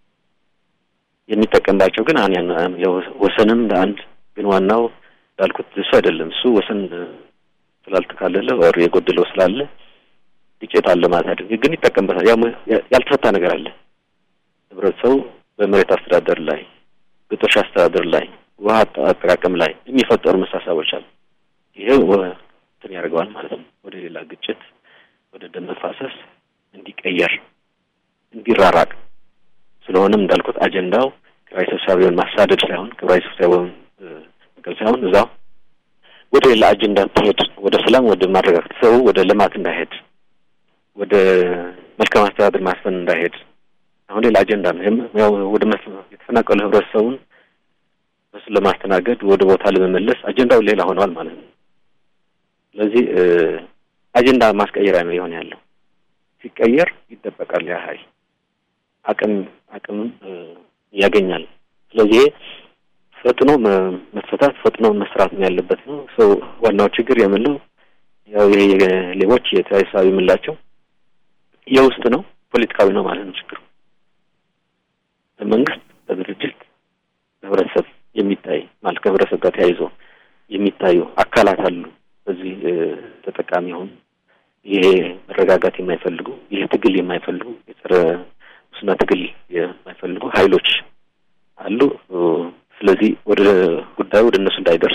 የሚጠቀምባቸው ግን አን ወሰንም ለአንድ ግን ዋናው እንዳልኩት እሱ አይደለም። እሱ ወሰን ስላልተካለለ ወር የጎደለው ስላለ ግጭት አለ ማለት አይደለም። ግን ይጠቀምበታል። ያልተፈታ ነገር አለ። ህብረተሰቡ በመሬት አስተዳደር ላይ፣ ግጦሽ አስተዳደር ላይ፣ ውሃ አጠቃቀም ላይ የሚፈጠሩ መሳሳቦች አሉ። ይሄ እንትን ያደርገዋል ማለት ነው። ወደ ሌላ ግጭት፣ ወደ ደም መፋሰስ እንዲቀየር እንዲራራቅ ስለሆነም እንዳልኩት አጀንዳው ኪራይ ሰብሳቢውን ማሳደድ ሳይሆን ኪራይ ሰብሳቢውን መቀል ሳይሆን እዛው ወደ ሌላ አጀንዳ ትሄድ ወደ ሰላም፣ ወደ ማረጋጋት ሰው ወደ ልማት እንዳይሄድ ወደ መልካም አስተዳደር ማስፈን እንዳይሄድ አሁን ሌላ አጀንዳ ነው። ያው ወደ የተፈናቀሉ ህብረተሰቡን በሱ ለማስተናገድ ወደ ቦታ ለመመለስ አጀንዳው ሌላ ሆነዋል ማለት ነው። ስለዚህ አጀንዳ ማስቀየሪያ ነው የሆነ ያለው። ሲቀየር ይደበቃል ያ ኃይል አቅም አቅም ያገኛል። ስለዚህ ፈጥኖ መፈታት ፈጥኖ መስራት ነው ያለበት ነው። ሰው ዋናው ችግር የምንለው ያው ይሄ ሌቦች የኪራይ ሰብሳቢ የምንላቸው የውስጥ ነው፣ ፖለቲካዊ ነው ማለት ነው ችግሩ። በመንግስት በድርጅት በህብረተሰብ የሚታይ ማለት ከህብረተሰብ ጋር ተያይዞ የሚታዩ አካላት አሉ። በዚህ ተጠቃሚ የሆኑ ይሄ መረጋጋት የማይፈልጉ ይህ ትግል የማይፈልጉ የጸረ ሙስና ትግል የማይፈልጉ ኃይሎች አሉ። ስለዚህ ወደ ጉዳዩ ወደ እነሱ እንዳይደርስ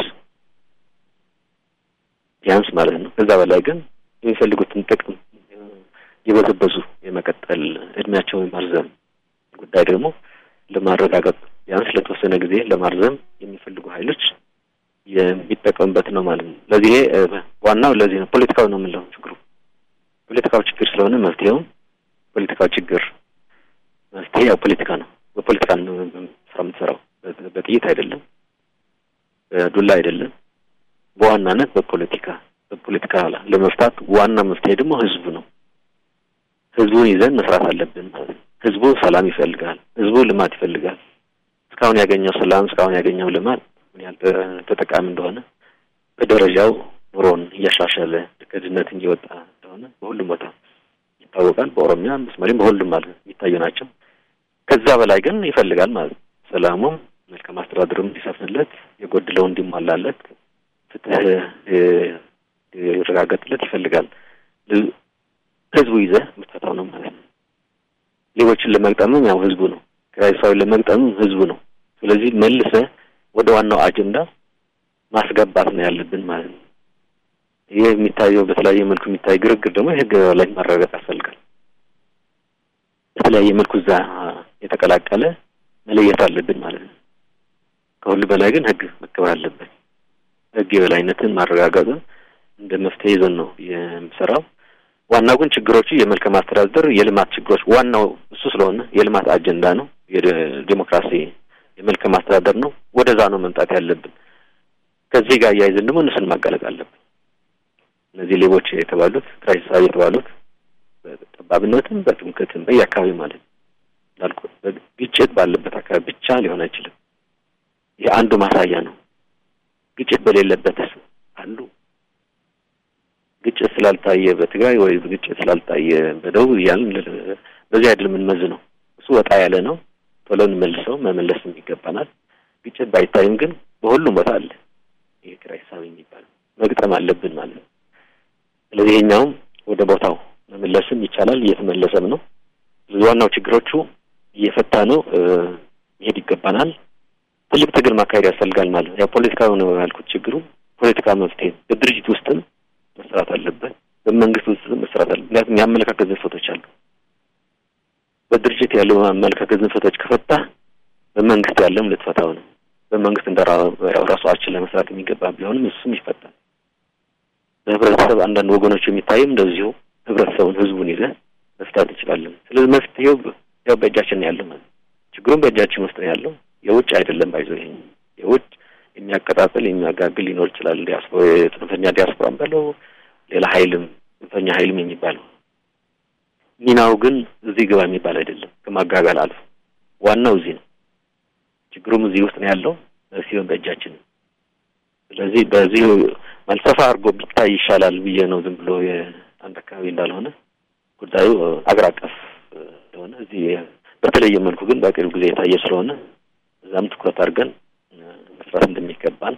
ቢያንስ ማለት ነው። ከዛ በላይ ግን የሚፈልጉትን ጥቅም የበዘበዙ የመቀጠል እድሜያቸውን የማርዘም ጉዳይ ደግሞ ለማረጋገጥ ቢያንስ ለተወሰነ ጊዜ ለማርዘም የሚፈልጉ ኃይሎች የሚጠቀሙበት ነው ማለት ነው። ለዚህ ዋናው ለዚህ ነው ፖለቲካዊ ነው የምንለው ችግሩ ፖለቲካዊ ችግር ስለሆነ መፍትሄውም ፖለቲካዊ ችግር መፍትሄ ያው ፖለቲካ ነው። በፖለቲካ ነው ስራ የምትሰራው፣ በጥይት አይደለም፣ በዱላ አይደለም። በዋናነት በፖለቲካ በፖለቲካ ለመፍታት ዋና መፍትሄ ደግሞ ህዝቡ ነው። ህዝቡን ይዘን መስራት አለብን ማለት ነው። ህዝቡ ሰላም ይፈልጋል። ህዝቡ ልማት ይፈልጋል። እስካሁን ያገኘው ሰላም፣ እስካሁን ያገኘው ልማት ምን ያህል ተጠቃሚ እንደሆነ በደረጃው ኑሮን እያሻሻለ ከድህነት እየወጣ እንደሆነ በሁሉም ቦታ ይታወቃል። በኦሮሚያ በሶማሌም በሁሉም ማለት የሚታዩ ናቸው። ከዛ በላይ ግን ይፈልጋል ማለት ነው። ሰላሙም መልካም አስተዳደሩም እንዲሰፍንለት፣ የጎደለው እንዲሟላለት፣ ፍትህ ይረጋገጥለት ይፈልጋል። ህዝቡ ይዘህ የምትፈታው ነው ማለት ነው። ሌቦችን ለመግጠምም ያው ህዝቡ ነው። ኪራይ ሰብሳቢን ለመግጠምም ህዝቡ ነው። ስለዚህ መልሰህ ወደ ዋናው አጀንዳ ማስገባት ነው ያለብን ማለት ነው። ይህ የሚታየው በተለያየ መልኩ የሚታይ ግርግር ደግሞ የህግ ላይ ማረጋገጥ ያስፈልጋል። በተለያየ መልኩ እዛ የተቀላቀለ መለየት አለብን ማለት ነው። ከሁሉ በላይ ግን ህግ መከበር አለበት። ህግ የበላይነትን ማረጋገጥን እንደ መፍትሄ ይዘን ነው የምሰራው። ዋናው ግን ችግሮቹ የመልካም አስተዳደር የልማት ችግሮች ዋናው እሱ ስለሆነ የልማት አጀንዳ ነው፣ የዲሞክራሲ የመልካም አስተዳደር ነው። ወደዛ ነው መምጣት ያለብን። ከዚህ ጋር እያይዘን ደግሞ እነሱን ማጋለጥ አለብን። እነዚህ ሌቦች የተባሉት ኪራይ ሰብሳቢ የተባሉት በጠባብነትም በትምክህትም በየአካባቢ ማለት ነው እንዳልኩ ግጭት ባለበት አካባቢ ብቻ ሊሆን አይችልም። ይህ አንዱ ማሳያ ነው። ግጭት በሌለበት አሉ ግጭት ስላልታየ በትግራይ ወይ ግጭት ስላልታየ በደቡብ እያልን በዚህ አይደል የምንመዝነው። እሱ ወጣ ያለ ነው። ቶሎ እንመልሰው መመለስም ይገባናል። ግጭት ባይታይም ግን በሁሉም ቦታ አለ። ይሄ ኪራይ ሂሳብ የሚባለው መግጠም አለብን ማለት ነው። ስለዚህ ይሄኛውም ወደ ቦታው መመለስም ይቻላል፣ እየተመለሰም ነው። ዋናው ችግሮቹ እየፈታ ነው መሄድ ይገባናል። ትልቅ ትግል ማካሄድ ያስፈልጋል ማለት ነው። ያው ፖለቲካዊ ነው ያልኩት ችግሩ ፖለቲካ መፍትሄ በድርጅት ውስጥም መስራት አለበት፣ በመንግስት ውስጥም መስራት አለ። ምክንያቱም የአመለካከት ዝንፈቶች አሉ። በድርጅት ያለው አመለካከት ዝንፈቶች ከፈታ በመንግስት ያለም ልትፈታው ነው። በመንግስት እንደ ራሱ አችን ለመስራት የሚገባ ቢሆንም እሱም ይፈታል። በህብረተሰብ አንዳንድ ወገኖች የሚታይም እንደዚሁ ህብረተሰቡን ህዝቡን ይዘህ መፍታት እንችላለን። ስለዚህ መፍትሄው ያው በእጃችን ነው ያለው ማለት ችግሩም በእጃችን ውስጥ ነው ያለው። የውጭ አይደለም ባይዞ ይሄ የውጭ የሚያቀጣጥል የሚያጋግል ሊኖር ይችላል። ዲያስፖራ ጽንፈኛ ዲያስፖራ በለው ሌላ ሀይልም ጽንፈኛ ሀይልም የሚባለው ሚናው ግን እዚህ ግባ የሚባል አይደለም። ከማጋጋል አልፎ ዋናው እዚህ ነው። ችግሩም እዚህ ውስጥ ነው ያለው ሲሆን በእጃችን ነው። ስለዚህ በዚህ ማለት ሰፋ አድርጎ ቢታይ ይሻላል ብዬ ነው። ዝም ብሎ የአንድ አካባቢ እንዳልሆነ ጉዳዩ አገር አቀፍ እንደሆነ እዚህ በተለየ መልኩ ግን በቅርብ ጊዜ የታየ ስለሆነ እዛም ትኩረት አድርገን መስራት እንደሚገባን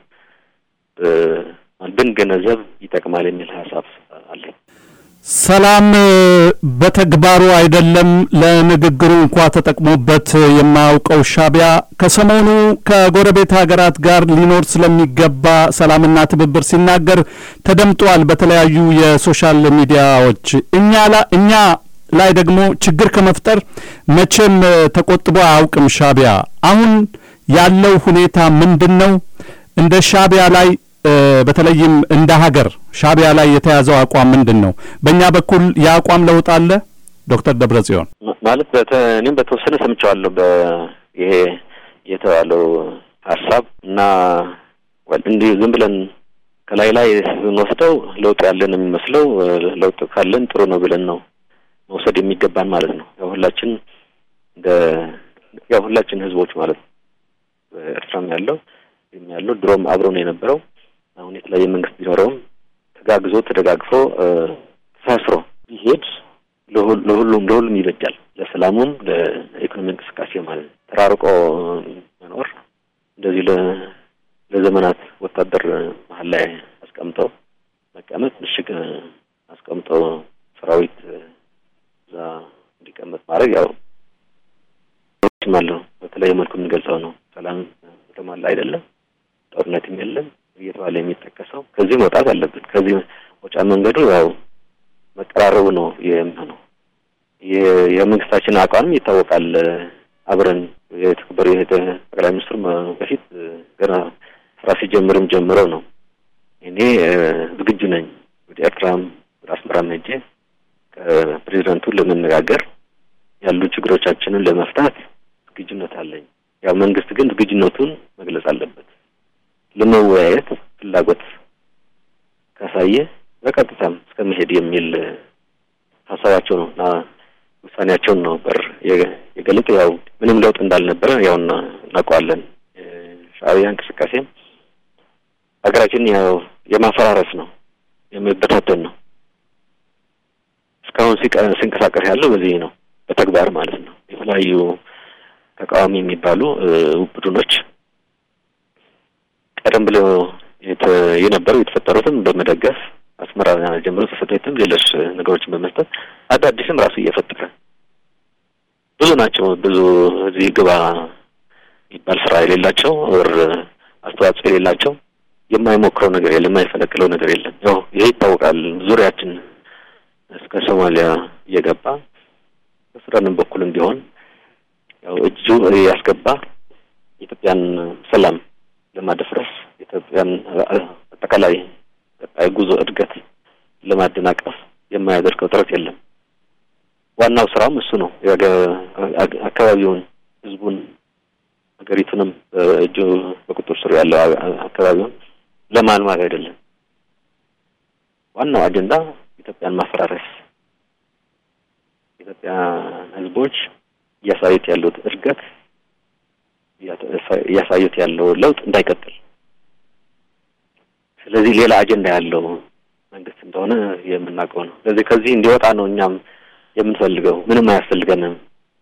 ብንገነዘብ ይጠቅማል የሚል ሀሳብ አለኝ። ሰላም በተግባሩ አይደለም ለንግግሩ እንኳ ተጠቅሞበት የማያውቀው ሻዕቢያ ከሰሞኑ ከጎረቤት ሀገራት ጋር ሊኖር ስለሚገባ ሰላምና ትብብር ሲናገር ተደምጧል በተለያዩ የሶሻል ሚዲያዎች። እኛ እኛ ላይ ደግሞ ችግር ከመፍጠር መቼም ተቆጥቦ አያውቅም ሻዕቢያ። አሁን ያለው ሁኔታ ምንድን ነው? እንደ ሻዕቢያ ላይ በተለይም እንደ ሀገር ሻዕቢያ ላይ የተያዘው አቋም ምንድን ነው? በእኛ በኩል የአቋም ለውጥ አለ? ዶክተር ደብረጽዮን ማለት እኔም በተወሰነ ሰምቸዋለሁ ይሄ የተባለው ሀሳብ እና እንዲህ ዝም ብለን ከላይ ላይ ስንወስደው ለውጥ ያለን የሚመስለው ለውጥ ካለን ጥሩ ነው ብለን ነው መውሰድ የሚገባን ማለት ነው። ያው ሁላችን እንደ ያው ሁላችን ህዝቦች ማለት ነው ኤርትራም ያለው ያለው ድሮም አብሮ ነው የነበረው አሁን የተለያየ መንግስት ቢኖረውም ተጋግዞ ተደጋግፎ ተሳስሮ ቢሄድ ለሁሉም ለሁሉም ይበጃል። ለሰላሙም ለኢኮኖሚ እንቅስቃሴ ማለት ነው። ተራርቆ መኖር እንደዚህ ለዘመናት ወታደር መሀል ላይ አስቀምጠው መቀመጥ ምሽግ አስቀምጠው ሰራዊት እዛ እንዲቀመጥ ማድረግ ያው አለው በተለያየ መልኩ የምንገልጸው ነው። ሰላም የተሟላ አይደለም፣ ጦርነትም የለም እየተባለ የሚጠቀሰው ከዚህ መውጣት አለብን። ከዚህ መውጫ መንገዱ ያው መቀራረቡ ነው የሚሆነው። የመንግስታችን አቋምም ይታወቃል። አብረን የተከበሩ ጠቅላይ ሚኒስትሩ በፊት ገና ስራ ሲጀምርም ጀምረው ነው እኔ ዝግጁ ነኝ ወደ ኤርትራም ወደ አስመራም ሄጄ ከፕሬዚደንቱ ለመነጋገር ያሉ ችግሮቻችንን ለመፍታት ዝግጁነት አለኝ። ያው መንግስት ግን ዝግጁነቱን መግለጽ አለበት። ለመወያየት ፍላጎት ካሳየ በቀጥታም እስከ መሄድ የሚል ሀሳባቸው ነው እና ውሳኔያቸውን ነው በር የገለጡ። ያው ምንም ለውጥ እንዳልነበረ ያው እናውቀዋለን። ሻዕቢያ እንቅስቃሴም ሀገራችን ያው የማፈራረስ ነው የመበታተን ነው። እስካሁን ሲንቀሳቀስ ያለው በዚህ ነው፣ በተግባር ማለት ነው። የተለያዩ ተቃዋሚ የሚባሉ ቡድኖች ቀደም ብሎ የነበሩ የተፈጠሩትም በመደገፍ አስመራ ጀምሮ ተሰጠትም ሌሎች ነገሮችን በመስጠት አዳዲስም ራሱ እየፈጠረ ብዙ ናቸው። ብዙ እዚህ ግባ የሚባል ስራ የሌላቸው ወር አስተዋጽኦ የሌላቸው የማይሞክረው ነገር የለም፣ የማይፈለቅለው ነገር የለም። ያው ይሄ ይታወቃል። ዙሪያችን እስከ ሶማሊያ እየገባ በሱዳንም በኩልም ቢሆን ያው እጁ ያስገባ የኢትዮጵያን ሰላም ለማደፍረስ ኢትዮጵያን አጠቃላይ ቀጣይ ጉዞ እድገት ለማደናቀፍ የማያደርገው ጥረት የለም። ዋናው ስራውም እሱ ነው። አካባቢውን፣ ህዝቡን፣ ሀገሪቱንም በእጁ በቁጥር ስር ያለው አካባቢውን ለማልማት አይደለም። ዋናው አጀንዳ ኢትዮጵያን ማፈራረስ የኢትዮጵያ ሕዝቦች እያሳዩት ያሉት እድገት እያሳዩት ያለው ለውጥ እንዳይቀጥል ስለዚህ ሌላ አጀንዳ ያለው መንግስት እንደሆነ የምናውቀው ነው። ስለዚህ ከዚህ እንዲወጣ ነው እኛም የምንፈልገው። ምንም አያስፈልገንም።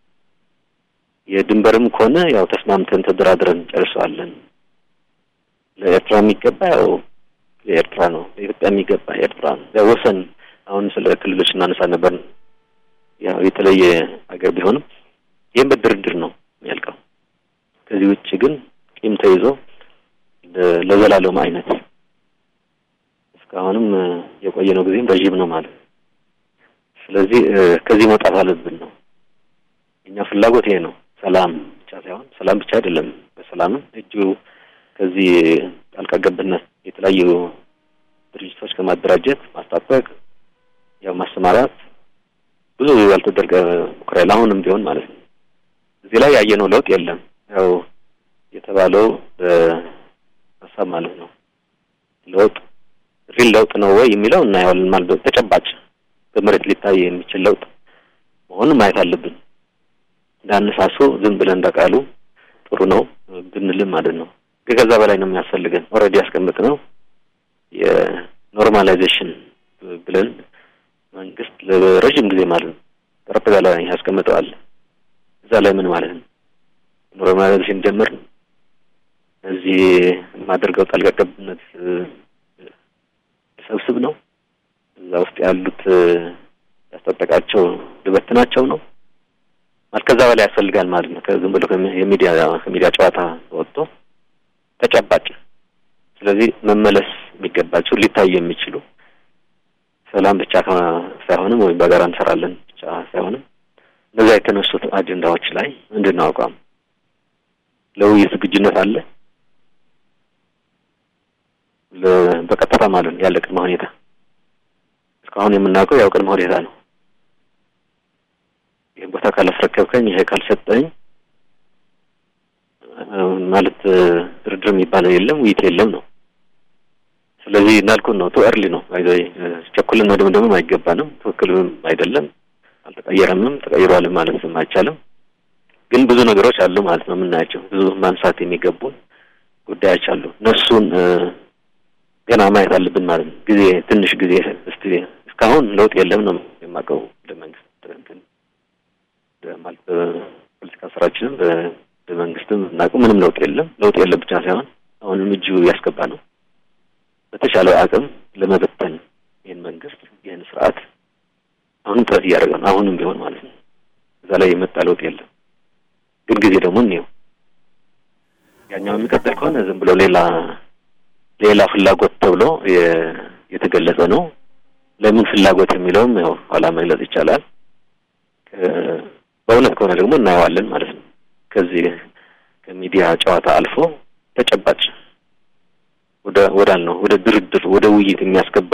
የድንበርም ከሆነ ያው ተስማምተን ተደራድረን ጨርሰዋለን። ለኤርትራ የሚገባ ያው የኤርትራ ነው። ለኢትዮጵያ የሚገባ የኤርትራ ነው። ያው ወሰን አሁን ስለ ክልሎች እናነሳ ነበር። ያው የተለየ ሀገር ቢሆንም ይህም በድርድር ነው የሚያልቀው። ከዚህ ውጭ ግን ቂም ተይዞ ለዘላለም አይነት እስካሁንም የቆየነው ጊዜም ረዥም ነው ማለት ስለዚህ ከዚህ መውጣት አለብን ነው እኛ ፍላጎት ይሄ ነው። ሰላም ብቻ ሳይሆን ሰላም ብቻ አይደለም፣ በሰላምም እጁ ከዚህ ጣልቃ ገብነት የተለያዩ ድርጅቶች ከማደራጀት ማስታጠቅ፣ ያው ማሰማራት ብዙ ያልተደረገ ሙከራ አሁንም ቢሆን ማለት ነው። እዚህ ላይ ያየነው ለውጥ የለም። ያው የተባለው በሀሳብ ማለት ነው ለውጥ ሪል ለውጥ ነው ወይ የሚለው እናየዋለን ማለት ተጨባጭ በመሬት ሊታይ የሚችል ለውጥ መሆኑን ማየት አለብን። እንዳነሳሱ ዝም ብለን እንደቃሉ ጥሩ ነው ብንልም ማለት ነው። ከዛ በላይ ነው የሚያስፈልገን። ኦልሬዲ ያስቀምጥ ነው የኖርማላይዜሽን ብለን መንግስት ለረዥም ጊዜ ማለት ነው ጠረጴዛ ላይ ያስቀምጠዋል። እዛ ላይ ምን ማለት ነው ኖርማላይዜሽን ጀምር እዚህ የማደርገው ጣልቃ ገብነት ሰብስብ ነው እዛ ውስጥ ያሉት ያስጠጠቃቸው ልበትናቸው ነው ማለት ከዛ በላይ ያስፈልጋል ማለት ነው። ከዝም ብሎ የሚዲያ ከሚዲያ ጨዋታ ወጥቶ ተጨባጭ ስለዚህ መመለስ የሚገባቸው ሊታዩ የሚችሉ ሰላም ብቻ ሳይሆንም ወይም በጋራ እንሰራለን ብቻ ሳይሆንም እነዚያ የተነሱት አጀንዳዎች ላይ ምንድን ነው አቋም ለውይይት ዝግጁነት አለ በቀጥታ ማለት ነው ያለ ቅድመ ሁኔታ እስካሁን የምናውቀው ያው ቅድመ ሁኔታ ነው። ይህ ቦታ ካላስረከብከኝ፣ ይሄ ካልሰጠኝ ማለት ድርድር የሚባለው የለም፣ ውይይት የለም ነው። ስለዚህ እንዳልኩን ነው ቱ ኤርሊ ነው አይዘይ ቸኩልን መደምደምም አይገባንም። ትክክልም አይደለም፣ አልተቀየረምም፣ ተቀይሯልም ማለትም አይቻልም። ግን ብዙ ነገሮች አሉ ማለት ነው የምናያቸው ብዙ ማንሳት የሚገቡን ጉዳዮች አሉ። እነሱን ገና ማየት አለብን ማለት ነው። ጊዜ ትንሽ ጊዜ እስቲ እስካሁን ለውጥ የለም ነው የማውቀው። ለመንግስት እንትን ማለት በፖለቲካ ስራችንም በመንግስትም እናውቀው ምንም ለውጥ የለም። ለውጥ የለም ብቻ ሳይሆን አሁንም እጁ ያስገባ ነው። በተቻለ አቅም ለመበተን ይህን መንግስት ይህን ስርዓት አሁንም ጥረት እያደረገ ነው። አሁንም ቢሆን ማለት ነው። እዛ ላይ የመጣ ለውጥ የለም። ግን ጊዜ ደግሞ እንየው። ያኛው የሚቀጥል ከሆነ ዝም ብሎ ሌላ ሌላ ፍላጎት ተብሎ የተገለጸ ነው። ለምን ፍላጎት የሚለውም ያው ኋላ መግለጽ ይቻላል። በእውነት ከሆነ ደግሞ እናየዋለን ማለት ነው። ከዚህ ከሚዲያ ጨዋታ አልፎ ተጨባጭ ወደ ወዳል ነው ወደ ድርድር ወደ ውይይት የሚያስገባ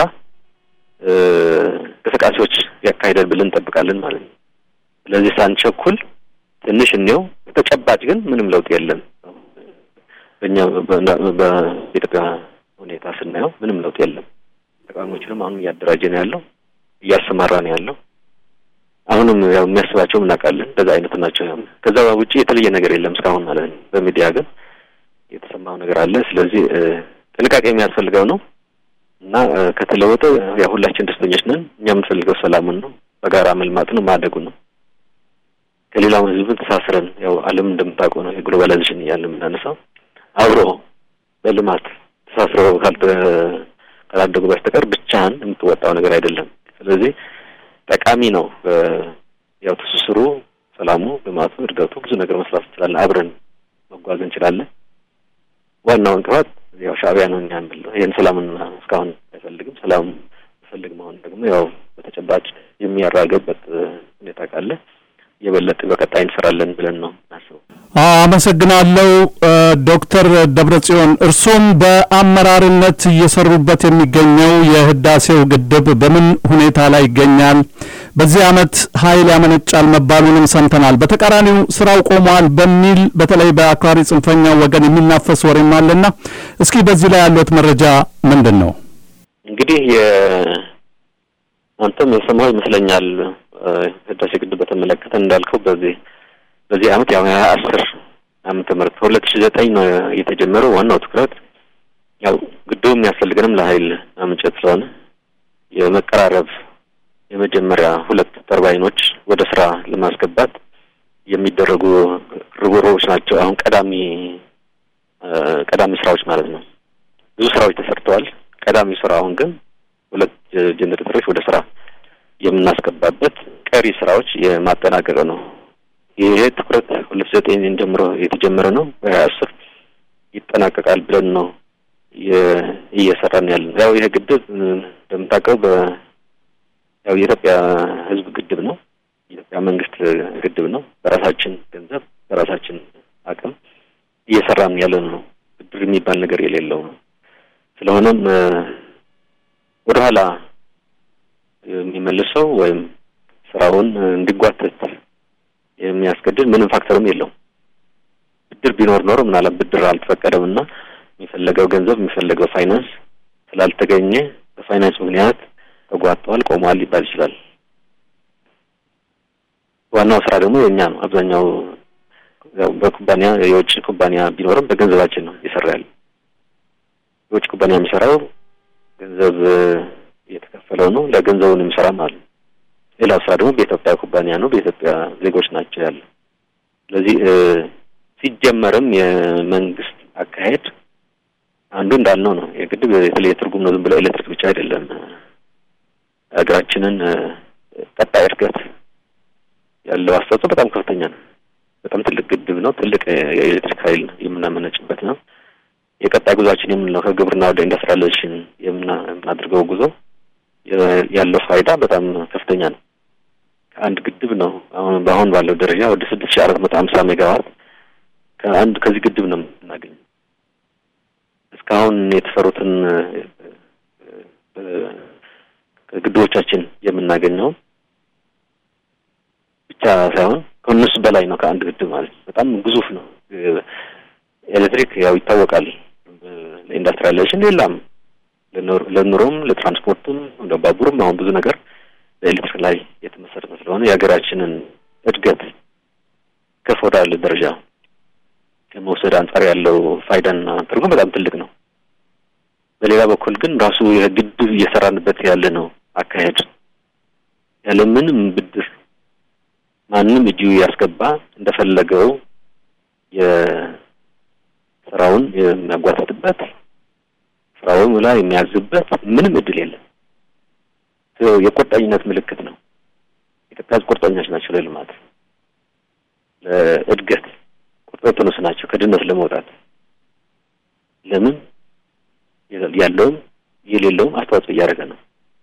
እንቅስቃሴዎች ያካሂዳል ብለን እንጠብቃለን ማለት ነው። ስለዚህ ሳንቸኩል ትንሽ እንየው። ተጨባጭ ግን ምንም ለውጥ የለም። በእኛ በኢትዮጵያ ሁኔታ ስናየው ምንም ለውጥ የለም። ተቃዋሚዎችንም አሁንም እያደራጀ ነው ያለው፣ እያሰማራ ነው ያለው። አሁንም ያው የሚያስባቸውም እናውቃለን፣ እንደዛ አይነት ናቸው። ከዛ ውጭ የተለየ ነገር የለም እስካሁን ማለት ነው። በሚዲያ ግን የተሰማው ነገር አለ። ስለዚህ ጥንቃቄ የሚያስፈልገው ነው እና ከተለወጠ ያው ሁላችን ደስተኞች ነን። እኛ የምንፈልገው ሰላሙን ነው፣ በጋራ መልማት ነው፣ ማደጉን ነው። ከሌላው ህዝብን ተሳስረን ያው ዓለም እንደምታውቀው ነው የግሎባላይዜሽን እያለ የምናነሳው አብሮ በልማት ተሳስረው ካላደጉ በስተቀር ብቻህን የምትወጣው ነገር አይደለም። ስለዚህ ጠቃሚ ነው። ያው ትስስሩ፣ ሰላሙ፣ ልማቱ፣ እድገቱ ብዙ ነገር መስራት እንችላለን። አብረን መጓዝ እንችላለን። ዋናው እንቅፋት ያው ሻዕቢያ ነው። እኛ የምንለው ይህን ሰላምን እስካሁን አይፈልግም። ሰላም ፈልግ መሆን ደግሞ ያው በተጨባጭ የሚያራገበት ሁኔታ ካለ የበለጠ በቀጣይ እንሰራለን ብለን ነው እናስበው። አመሰግናለሁ ዶክተር ደብረጽዮን እርሶም በአመራርነት እየሰሩበት የሚገኘው የህዳሴው ግድብ በምን ሁኔታ ላይ ይገኛል? በዚህ ዓመት ኃይል ያመነጫል መባሉንም ሰምተናል። በተቃራኒው ስራው ቆሟል በሚል በተለይ በአክራሪ ጽንፈኛው ወገን የሚናፈስ ወሬም አለና እስኪ በዚህ ላይ ያለት መረጃ ምንድን ነው? እንግዲህ አንተም የሰማው ይመስለኛል ህዳሴ ግድብ በተመለከተ እንዳልከው በዚህ በዚህ አመት ያው ሀያ አስር ዓመተ ምህረት ከሁለት ሺ ዘጠኝ ነው የተጀመረው። ዋናው ትኩረት ያው ግድቡ የሚያስፈልገንም ለኃይል ማመንጨት ስለሆነ የመቀራረብ የመጀመሪያ ሁለት ተርባይኖች ወደ ስራ ለማስገባት የሚደረጉ ርብርቦች ናቸው። አሁን ቀዳሚ ቀዳሚ ስራዎች ማለት ነው። ብዙ ስራዎች ተሰርተዋል። ቀዳሚ ስራ አሁን ግን ሁለት ጀኔሬተሮች ወደ ስራ የምናስገባበት ቀሪ ስራዎች የማጠናቀቅ ነው። ይሄ ትኩረት ሁለት ዘጠኝ ጀምሮ የተጀመረ ነው። በሀያ አስር ይጠናቀቃል ብለን ነው እየሰራን ያለ ነው። ያው ይሄ ግድብ እንደምታውቀው በ ያው የኢትዮጵያ ሕዝብ ግድብ ነው። የኢትዮጵያ መንግስት ግድብ ነው። በራሳችን ገንዘብ በራሳችን አቅም እየሰራን ያለ ነው። ብድር የሚባል ነገር የሌለው ነው። ስለሆነም ወደኋላ የሚመልሰው ወይም ስራውን እንዲጓተት የሚያስገድድ ምንም ፋክተርም የለውም። ብድር ቢኖር ኖሮ ምናልባት ብድር አልተፈቀደም እና የሚፈለገው ገንዘብ የሚፈለገው ፋይናንስ ስላልተገኘ በፋይናንስ ምክንያት ተጓተዋል፣ ቆመዋል ሊባል ይችላል። ዋናው ስራ ደግሞ የእኛ ነው። አብዛኛው ያው በኩባንያ የውጭ ኩባንያ ቢኖርም በገንዘባችን ነው እየሰራ ያለ። የውጭ ኩባንያ የሚሰራው ገንዘብ እየተከፈለው ነው። ለገንዘቡን የሚሰራ ማለት ነው። ሌላው ስራ ደግሞ በኢትዮጵያ ኩባንያ ነው፣ በኢትዮጵያ ዜጎች ናቸው ያለ። ስለዚህ ሲጀመርም የመንግስት አካሄድ አንዱ እንዳልነው ነው። የግድብ የተለየ ትርጉም ነው። ዝም ብሎ ኤሌክትሪክ ብቻ አይደለም። ሀገራችንን ቀጣይ እድገት ያለው አስተዋጽኦ በጣም ከፍተኛ ነው። በጣም ትልቅ ግድብ ነው። ትልቅ የኤሌክትሪክ ኃይል የምናመነጭበት ነው። የቀጣይ ጉዟችን የምንለው ከግብርና ወደ ኢንዱስትሪያላይዜሽን የምናደርገው ጉዞ ያለው ፋይዳ በጣም ከፍተኛ ነው። ከአንድ ግድብ ነው አሁን በአሁን ባለው ደረጃ ወደ ስድስት ሺህ አራት መቶ ሀምሳ ሜጋዋት ከአንድ ከዚህ ግድብ ነው የምናገኘው። እስካሁን የተሰሩትን ግድቦቻችን የምናገኘው ብቻ ሳይሆን ከእነሱ በላይ ነው። ከአንድ ግድብ ማለት በጣም ግዙፍ ነው። ኤሌክትሪክ ያው ይታወቃል ለኢንዱስትሪያላይዜሽን ሌላም ለኑሮም ለትራንስፖርትም ለባቡርም አሁን ብዙ ነገር በኤሌክትሪክ ላይ የተመሰረተ ስለሆነ የሀገራችንን እድገት ከፍ ወዳለ ደረጃ ከመውሰድ አንጻር ያለው ፋይዳና ትርጉም በጣም ትልቅ ነው። በሌላ በኩል ግን ራሱ የግድብ እየሰራንበት ያለ ነው አካሄድ ያለ ምንም ብድር ማንም እጁ ያስገባ እንደፈለገው የስራውን የሚያጓትትበት ስራውን ላይ የሚያዝበት ምንም እድል የለም። የቁርጠኝነት ምልክት ነው። ኢትዮጵያ ቁርጠኞች ናቸው ለልማት ለእድገት ቁርጠኞች ናቸው ከድህነት ለመውጣት ለምን ያለውም የሌለውም አስተዋጽኦ እያደረገ ነው።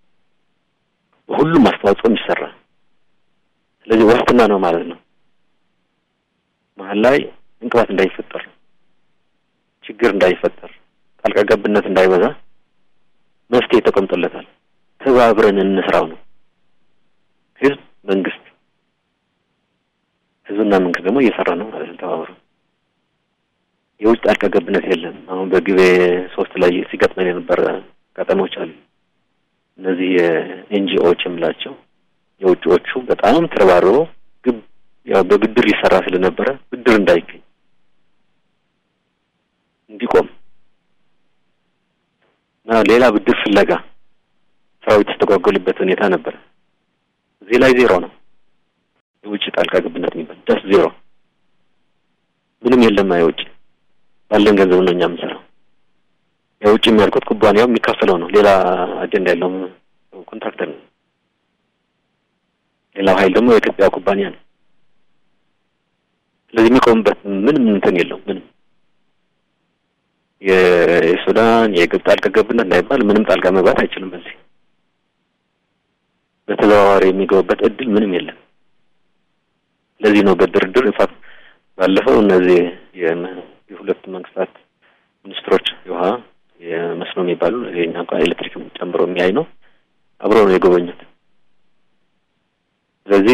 በሁሉም አስተዋጽኦ የሚሰራ ስለዚህ ዋስትና ነው ማለት ነው። መሀል ላይ እንቅፋት እንዳይፈጠር፣ ችግር እንዳይፈጠር፣ ጣልቃ ገብነት እንዳይበዛ መፍትሄ ተቀምጦለታል። ተባብረን እንስራው ነው። ህዝብ፣ መንግስት፣ ህዝብና መንግስት ደግሞ እየሰራ ነው ማለት ነው ተባብረው የውጭ ጣልቃ ገብነት የለም። አሁን በግቤ ሶስት ላይ ሲገጥመን የነበረ አጋጣሚዎች አሉ። እነዚህ የኤንጂኦዎች የምላቸው የውጭዎቹ በጣም ተረባርበው ግብ ያው በብድር ይሰራ ስለነበረ ብድር እንዳይገኝ እንዲቆም እና ሌላ ብድር ፍለጋ ስራው የተስተጓጎልበት ሁኔታ ነበረ። እዚህ ላይ ዜሮ ነው። የውጭ ጣልቃ ገብነት የሚባል ደስ ዜሮ ምንም የለም። የውጭ ባለን ገንዘብ ነው እኛ የምንሰራው። የውጭ የሚያልኩት ኩባንያው የሚካፈለው ነው። ሌላ አጀንዳ ያለው ኮንትራክተር ነው። ሌላው ኃይል ደግሞ የኢትዮጵያ ኩባንያ ነው። ስለዚህ የሚቆምበት ምንም እንትን የለውም። ምንም የሱዳን የግብፅ ጣልቃ ገብነት እንዳይባል ምንም ጣልቃ መግባት አይችልም። በዚህ በተዘዋዋሪ የሚገቡበት እድል ምንም የለም። ለዚህ ነው በድርድር ኢንፋክት ባለፈው እነዚህ የሁለቱ መንግስታት ሚኒስትሮች የውሃ የመስኖ የሚባሉ የኛ እንኳ ኤሌክትሪክም ጨምሮ የሚያይ ነው አብረው ነው የጎበኙት። ስለዚህ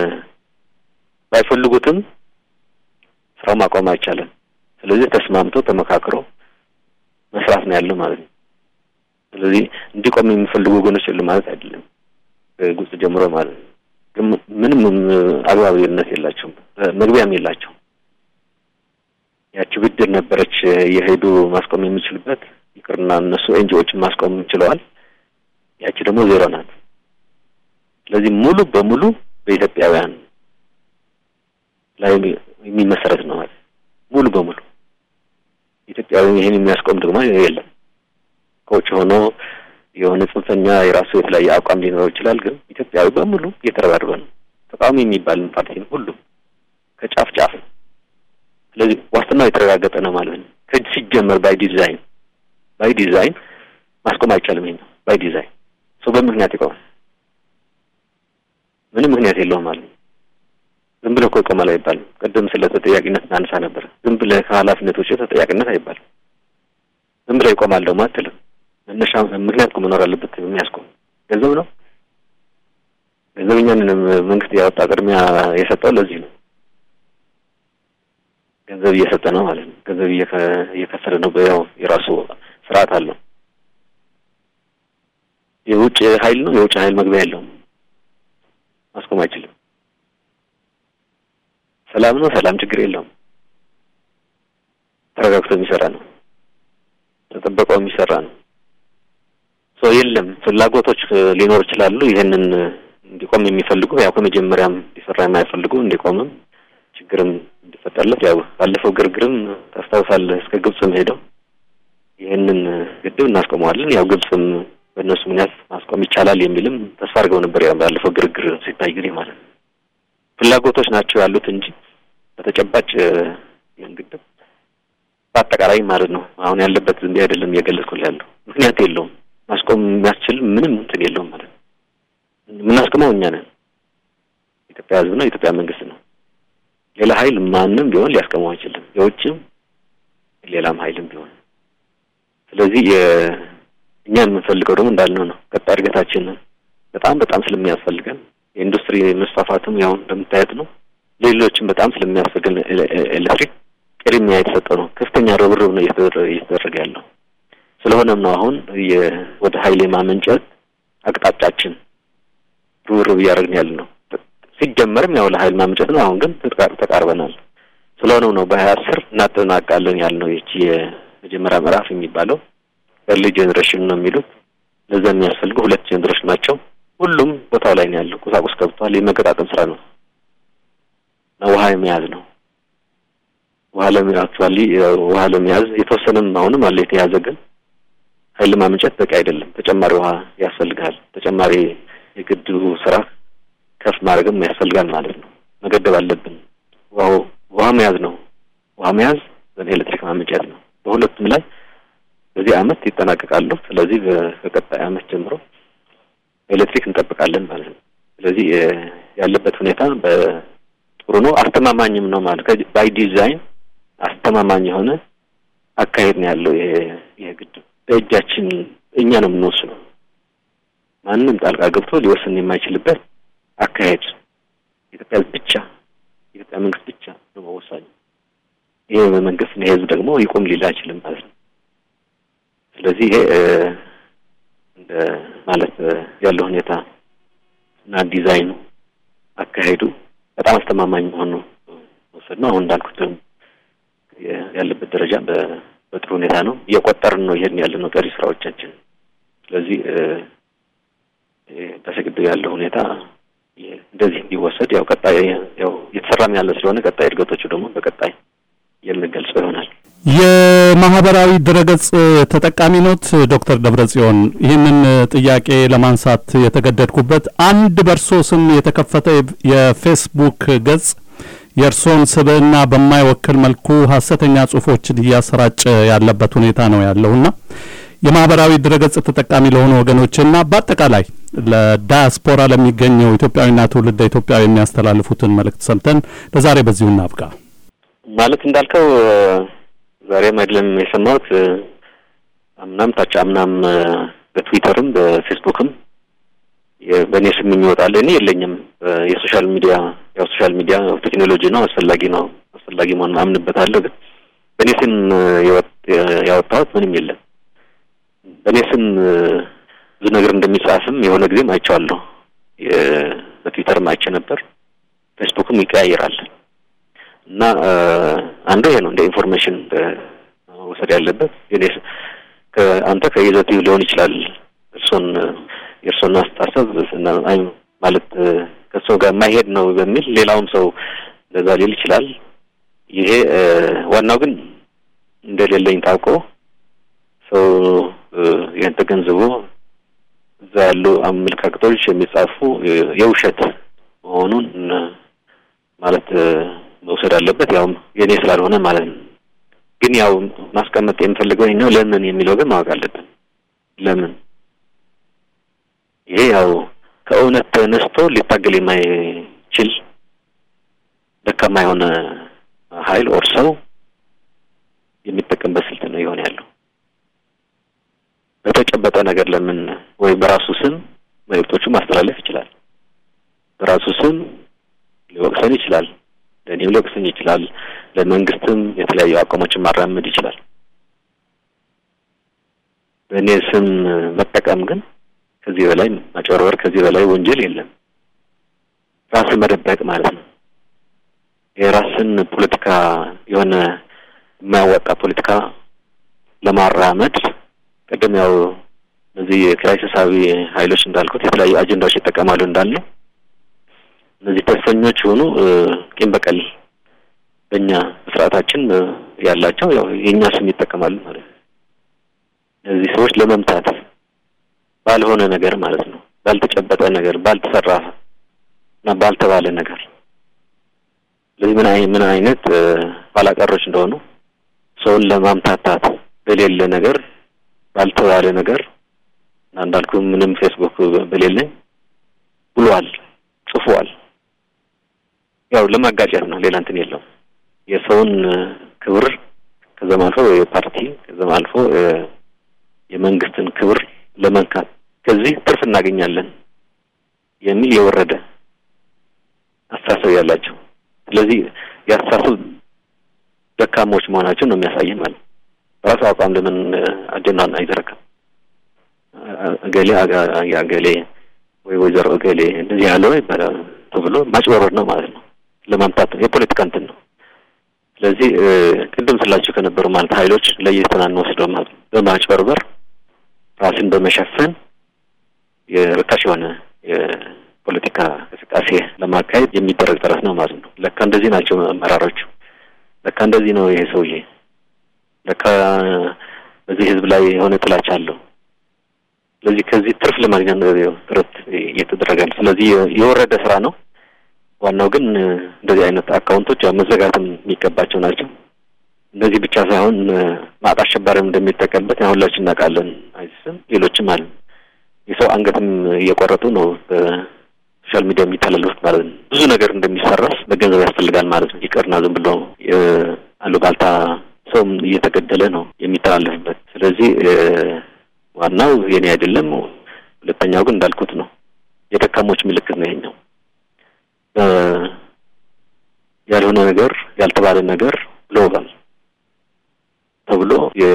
ባይፈልጉትም ስራው ማቆም አይቻልም። ስለዚህ ተስማምቶ ተመካክሮ መስራት ነው ያለው ማለት ነው። ስለዚህ እንዲቆም የሚፈልጉ ወገኖች የሉ ማለት አይደለም። ከግብጽ ጀምሮ ማለት ነው። ምንም አግባብነት የላቸውም፣ መግቢያም የላቸው። ያቺ ብድር ነበረች የሄዱ ማስቆም የሚችሉበት ይቅርና እነሱ ኤንጂኦችን ማስቆም ችለዋል። ያቺ ደግሞ ዜሮ ናት። ስለዚህ ሙሉ በሙሉ በኢትዮጵያውያን ላይ የሚመሰረት ነው ማለት ሙሉ በሙሉ ኢትዮጵያዊ ይህን የሚያስቆም ደግሞ የለም። ከውጭ ሆኖ የሆነ ጽንፈኛ የራሱ የተለያየ አቋም ሊኖረው ይችላል። ግን ኢትዮጵያዊ በሙሉ እየተረባረበ ነው። ተቃዋሚ የሚባል ፓርቲ ነው ሁሉም ከጫፍ ጫፍ። ስለዚህ ዋስትናው የተረጋገጠ ነው ማለት ነው። ሲጀመር ባይ ዲዛይን ባይ ዲዛይን ማስቆም አይቻልም። ይሄ ነው ባይ ዲዛይን ሰው በምክንያት ይቆማል። ምንም ምክንያት የለውም ማለት ነው። ዝም ብለህ እኮ ይቆማል አይባልም። ቅድም ስለ ተጠያቂነት እናነሳ ነበር። ዝም ብለህ ከኃላፊነት ውጭ ተጠያቂነት አይባልም። ዝም ብለህ ይቆማል ደግሞ አትልም። መነሻ ምክንያት እኮ መኖር አለበት። የሚያስቆም ገንዘብ ነው። ገንዘብ እኛን መንግስት ያወጣ ቅድሚያ የሰጠው ለዚህ ነው። ገንዘብ እየሰጠ ነው ማለት ነው። ገንዘብ እየከፈለ ነው። ያው የራሱ ስርዓት አለው። የውጭ ኃይል ነው። የውጭ ኃይል መግቢያ የለውም። ማስቆም አይችልም። ሰላም ነው። ሰላም ችግር የለውም። ተረጋግቶ የሚሰራ ነው። ተጠበቀው የሚሰራ ነው። ሰው የለም ፍላጎቶች ሊኖር ይችላሉ። ይህንን እንዲቆም የሚፈልጉ ያው ከመጀመሪያም ሊሰራ የማይፈልጉ እንዲቆምም ችግርም እንዲፈጠርለት ያው ባለፈው ግርግርም ታስታውሳለህ እስከ ግብጽም ሄደው ይህንን ግድብ እናስቆመዋለን ያው ግብጽም በእነሱ ምክንያት ማስቆም ይቻላል የሚልም ተስፋ አድርገው ነበር። ያው ባለፈው ግርግር ሲታይ ጊዜ ማለት ነው ፍላጎቶች ናቸው ያሉት እንጂ በተጨባጭ ይህን ግድብ በአጠቃላይ ማለት ነው አሁን ያለበት ዝም አይደለም እየገለጽኩልህ ያለው ምክንያት የለውም። ማስቆም የሚያስችል ምንም እንትን የለውም ማለት ነው። የምናስቆመው እኛ ነን። ኢትዮጵያ ሕዝብ ነው፣ የኢትዮጵያ መንግስት ነው። ሌላ ኃይል ማንም ቢሆን ሊያስቆመው አይችልም፣ የውጭም ሌላም ኃይልም ቢሆን። ስለዚህ እኛ የምንፈልገው ደግሞ እንዳልነው ነው። ቀጣይ እድገታችን በጣም በጣም ስለሚያስፈልገን የኢንዱስትሪ መስፋፋትም ያው እንደምታየት ነው። ሌሎችም በጣም ስለሚያስፈልገን ኤሌክትሪክ ቅድሚያ የተሰጠው ነው። ከፍተኛ ርብርብ ነው እየተደረገ ያለው። ስለሆነም ነው አሁን ወደ ኃይል የማመንጨት አቅጣጫችን ርብርብ እያደረግን ያለ ነው። ሲጀመርም ያው ለኃይል ማመንጨት ነው። አሁን ግን ተቃርበናል። ስለሆነም ነው በሀያ አስር እናጠናቃለን ያልነው። ይቺ የመጀመሪያ ምዕራፍ የሚባለው ኤርሊ ጄኔሬሽን ነው የሚሉት። ለዛ የሚያስፈልጉ ሁለት ጄኔሬሽን ናቸው። ሁሉም ቦታው ላይ ነው ያለው። ቁሳቁስ ገብቷል። የመገጣጠም ስራ ነው እና ውሃ የመያዝ ነው። ውሃ ለአክቹዋሊ ውሃ ለመያዝ የተወሰነም አሁንም አለ የተያዘ ግን ኃይል ማመንጨት በቂ አይደለም። ተጨማሪ ውሃ ያስፈልጋል። ተጨማሪ የግድቡ ስራ ከፍ ማድረግም ያስፈልጋል ማለት ነው። መገደብ አለብን። ውሃው ውሃ መያዝ ነው። ውሃ መያዝ ኤሌክትሪክ ማመንጨት ነው። በሁለቱም ላይ በዚህ አመት ይጠናቀቃሉ። ስለዚህ በቀጣይ አመት ጀምሮ ኤሌክትሪክ እንጠብቃለን ማለት ነው። ስለዚህ ያለበት ሁኔታ በጥሩ ነው፣ አስተማማኝም ነው ማለት ባይ ዲዛይን አስተማማኝ የሆነ አካሄድ ነው ያለው። ይሄ ግድብ በእጃችን እኛ ነው የምንወስነው። ማንም ጣልቃ ገብቶ ሊወስን የማይችልበት አካሄድ ኢትዮጵያ ብቻ የኢትዮጵያ መንግስት ብቻ ነው መወሳኝ። ይሄ መንግስት ይሄ ህዝብ ደግሞ ይቆም ሊል አይችልም ማለት ነው። ስለዚህ ይሄ እንደ ማለት ያለው ሁኔታ እና ዲዛይኑ አካሄዱ በጣም አስተማማኝ መሆኑ መውሰድ ነው። አሁን እንዳልኩት ያለበት ደረጃ በጥሩ ሁኔታ ነው። እየቆጠርን ነው ይሄን ያለ ነው ቀሪ ስራዎቻችን። ስለዚህ በስግድ ያለው ሁኔታ እንደዚህ እንዲወሰድ ያው ቀጣይ ያው እየተሰራም ያለ ስለሆነ ቀጣይ እድገቶቹ ደግሞ በቀጣይ የምንገልጸው ይሆናል። የማህበራዊ ድረገጽ ተጠቃሚ ኖት ዶክተር ደብረጽዮን? ይህንን ጥያቄ ለማንሳት የተገደድኩበት አንድ በእርሶ ስም የተከፈተ የፌስቡክ ገጽ የእርሶን ስብዕና በማይወክል መልኩ ሀሰተኛ ጽሁፎችን እያሰራጨ ያለበት ሁኔታ ነው ያለውና የማህበራዊ ድረገጽ ተጠቃሚ ለሆኑ ወገኖችና በአጠቃላይ ለዳያስፖራ ለሚገኘው ኢትዮጵያዊና ትውልደ ኢትዮጵያዊ የሚያስተላልፉትን መልእክት ሰምተን ለዛሬ በዚሁ እናብቃ። ማለት እንዳልከው ዛሬም አይደለም የሰማሁት፣ አምናም ታች አምናም በትዊተርም በፌስቡክም በእኔ ስም የሚወጣለ እኔ የለኝም። የሶሻል ሚዲያ ያው ሶሻል ሚዲያ ቴክኖሎጂ ነው፣ አስፈላጊ ነው፣ አስፈላጊ መሆን አምንበታለሁ። ግን በእኔ ስም ያወጣሁት ምንም የለም። በእኔ ስም ብዙ ነገር እንደሚጻፍም የሆነ ጊዜም አይቼዋለሁ። በትዊተርም አይቼ ነበር። ፌስቡክም ይቀያየራል እና አንዱ ይሄ ነው እንደ ኢንፎርሜሽን መውሰድ ያለበት አንተ ከይዘቱ ሊሆን ይችላል እርሶን የእርሶን አስተሳሰብ ማለት ከእሱ ጋር የማይሄድ ነው በሚል ሌላውም ሰው እንደዛ ሊል ይችላል። ይሄ ዋናው ግን እንደሌለኝ ታውቆ ሰው ይህን ተገንዝቦ እዛ ያሉ አመለካከቶች የሚጻፉ የውሸት መሆኑን ማለት መውሰድ አለበት። ያውም የእኔ ስላልሆነ ማለት ነው። ግን ያው ማስቀመጥ የምፈልገው ነው ለምን የሚለው ግን ማወቅ አለብን። ለምን ይሄ ያው ከእውነት ተነስቶ ሊታገል የማይችል ደካማ የሆነ ኃይል ኦር ሰው የሚጠቀምበት ስልት ነው የሆነ ያለው። በተጨበጠ ነገር ለምን ወይ በራሱ ስም መልእክቶቹ ማስተላለፍ ይችላል። በራሱ ስም ሊወቅሰን ይችላል። ለእኔም ሊወቅሰኝ ይችላል። ለመንግስትም የተለያዩ አቋሞችን ማራመድ ይችላል። በእኔ ስም መጠቀም ግን ከዚህ በላይ ማጭበርበር፣ ከዚህ በላይ ወንጀል የለም። ራስን መደበቅ ማለት ነው። የራስን ፖለቲካ የሆነ የማያዋጣ ፖለቲካ ለማራመድ ቅድም ያው እነዚህ ክራይሲሳዊ ኃይሎች እንዳልኩት የተለያዩ አጀንዳዎች ይጠቀማሉ እንዳልነው እነዚህ ተስፈኞች የሆኑ ቂም በቀል በእኛ ስርዓታችን ያላቸው ያው የእኛ ስም ይጠቀማሉ ማለት ነው። እነዚህ ሰዎች ለመምታት ባልሆነ ነገር ማለት ነው፣ ባልተጨበጠ ነገር፣ ባልተሰራ እና ባልተባለ ነገር ስለዚህ ምን ምን አይነት ኋላቀሮች እንደሆኑ ሰውን ለማምታታት በሌለ ነገር ባልተባለ ነገር እና እንዳልኩ ምንም ፌስቡክ በሌለኝ ብሏል፣ ጽፏል። ያው ለማጋጨት ነው፣ ሌላ እንትን የለውም። የሰውን ክብር ከዛም አልፎ የፓርቲ ከዛም አልፎ የመንግስትን ክብር ለመንካት ከዚህ ትርፍ እናገኛለን የሚል የወረደ አስተሳሰብ ያላቸው ስለዚህ የአስተሳሰብ ደካሞች መሆናቸው ነው የሚያሳየን ማለት ነው። በራሱ አቋም ለምን አጀንዳን አይዘረጋም? እገሌ አገሌ ወይ ወይዘሮ እገሌ እንደዚህ ያለው ይባላል ተብሎ ማጭበርበር ነው ማለት ነው። ለማምታት ነው፣ የፖለቲካ እንትን ነው። ስለዚህ ቅድም ስላቸው ከነበሩ ማለት ኃይሎች ለየተና እንወስደው ማለት ነው። በማጭበርበር ራስን በመሸፈን የርካሽ የሆነ የፖለቲካ እንቅስቃሴ ለማካሄድ የሚደረግ ጥረት ነው ማለት ነው። ለካ እንደዚህ ናቸው አመራሮቹ። ለካ እንደዚህ ነው ይሄ ሰውዬ። ለካ በዚህ ህዝብ ላይ የሆነ ጥላቻ አለው። ስለዚህ ከዚህ ትርፍ ለማግኘት ጥረት እየተደረገ ነው። ስለዚህ የወረደ ስራ ነው። ዋናው ግን እንደዚህ አይነት አካውንቶች ያው መዘጋትም የሚገባቸው ናቸው። እነዚህ ብቻ ሳይሆን ማጥ አሸባሪም እንደሚጠቀምበት ያው ሁላችን እናውቃለን። አይስም ሌሎችም አለ የሰው አንገትም እየቆረጡ ነው በሶሻል ሚዲያ የሚተላለፉት ማለት ነው። ብዙ ነገር እንደሚሰራስ በገንዘብ ያስፈልጋል ማለት ነው። ይቅርና ዝም ብሎ አሉባልታ ሰውም እየተገደለ ነው የሚተላለፍበት። ስለዚህ ዋናው የኔ አይደለም። ሁለተኛው ግን እንዳልኩት ነው የደካሞች ምልክት ነው ይሄኛው። ያልሆነ ነገር ያልተባለ ነገር ብለውባል ተብሎ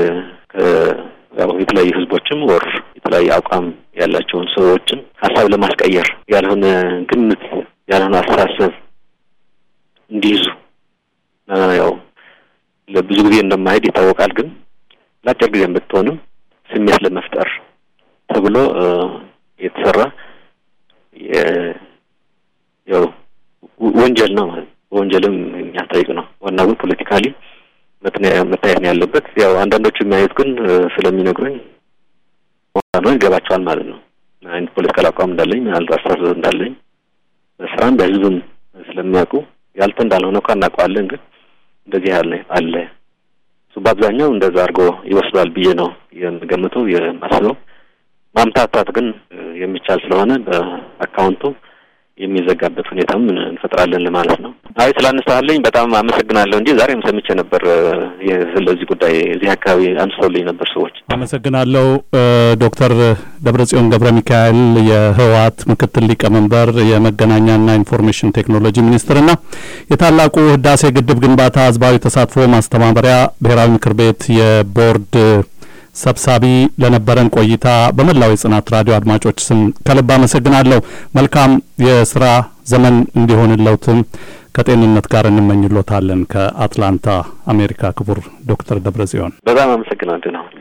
የተለያዩ ህዝቦችም ወር የተለያዩ አቋም ያላቸውን ሰዎችን ሀሳብ ለማስቀየር ያልሆነ ግምት ያልሆነ አስተሳሰብ እንዲይዙ ያው ለብዙ ጊዜ እንደማሄድ ይታወቃል። ግን ለአጭር ጊዜ ብትሆንም ስሜት ለመፍጠር ተብሎ የተሰራ ያው ወንጀል ነው ማለት ወንጀልም የሚያስጠይቅ ነው። ዋናው ግን ፖለቲካሊ መታየት ነው ያለበት። ያው አንዳንዶቹ የሚያዩት ግን ስለሚነግሩኝ ነው ይገባቸዋል ማለት ነው። አይነት ፖለቲካል አቋም እንዳለኝ ምናልባት አስተሳሰብ እንዳለኝ በስራም በህዝብም ስለሚያውቁ ያልተ እንዳልሆነ እኮ እናውቀዋለን። ግን እንደዚህ ያለ አለ እሱ በአብዛኛው እንደዛ አድርጎ ይወስዷል ብዬ ነው የምገምተው የማስበው። ማምታታት ግን የሚቻል ስለሆነ በአካውንቱ የሚዘጋበት ሁኔታም እንፈጥራለን ለማለት ነው። አይ ስላነሳልኝ በጣም አመሰግናለሁ እንጂ ዛሬም ሰምቼ ነበር ስለዚህ ጉዳይ እዚህ አካባቢ አንስተውልኝ ነበር ሰዎች። አመሰግናለሁ ዶክተር ደብረጽዮን ገብረ ሚካኤል የህወሓት ምክትል ሊቀመንበር የመገናኛና ኢንፎርሜሽን ቴክኖሎጂ ሚኒስትርና የታላቁ ህዳሴ ግድብ ግንባታ ህዝባዊ ተሳትፎ ማስተባበሪያ ብሔራዊ ምክር ቤት የቦርድ ሰብሳቢ ለነበረን ቆይታ በመላው የጽናት ራዲዮ አድማጮች ስም ከልብ አመሰግናለሁ። መልካም የስራ ዘመን እንዲሆንለውትም ከጤንነት ጋር እንመኝሎታለን። ከአትላንታ አሜሪካ ክቡር ዶክተር ደብረጽዮን በጣም አመሰግናለሁ ነው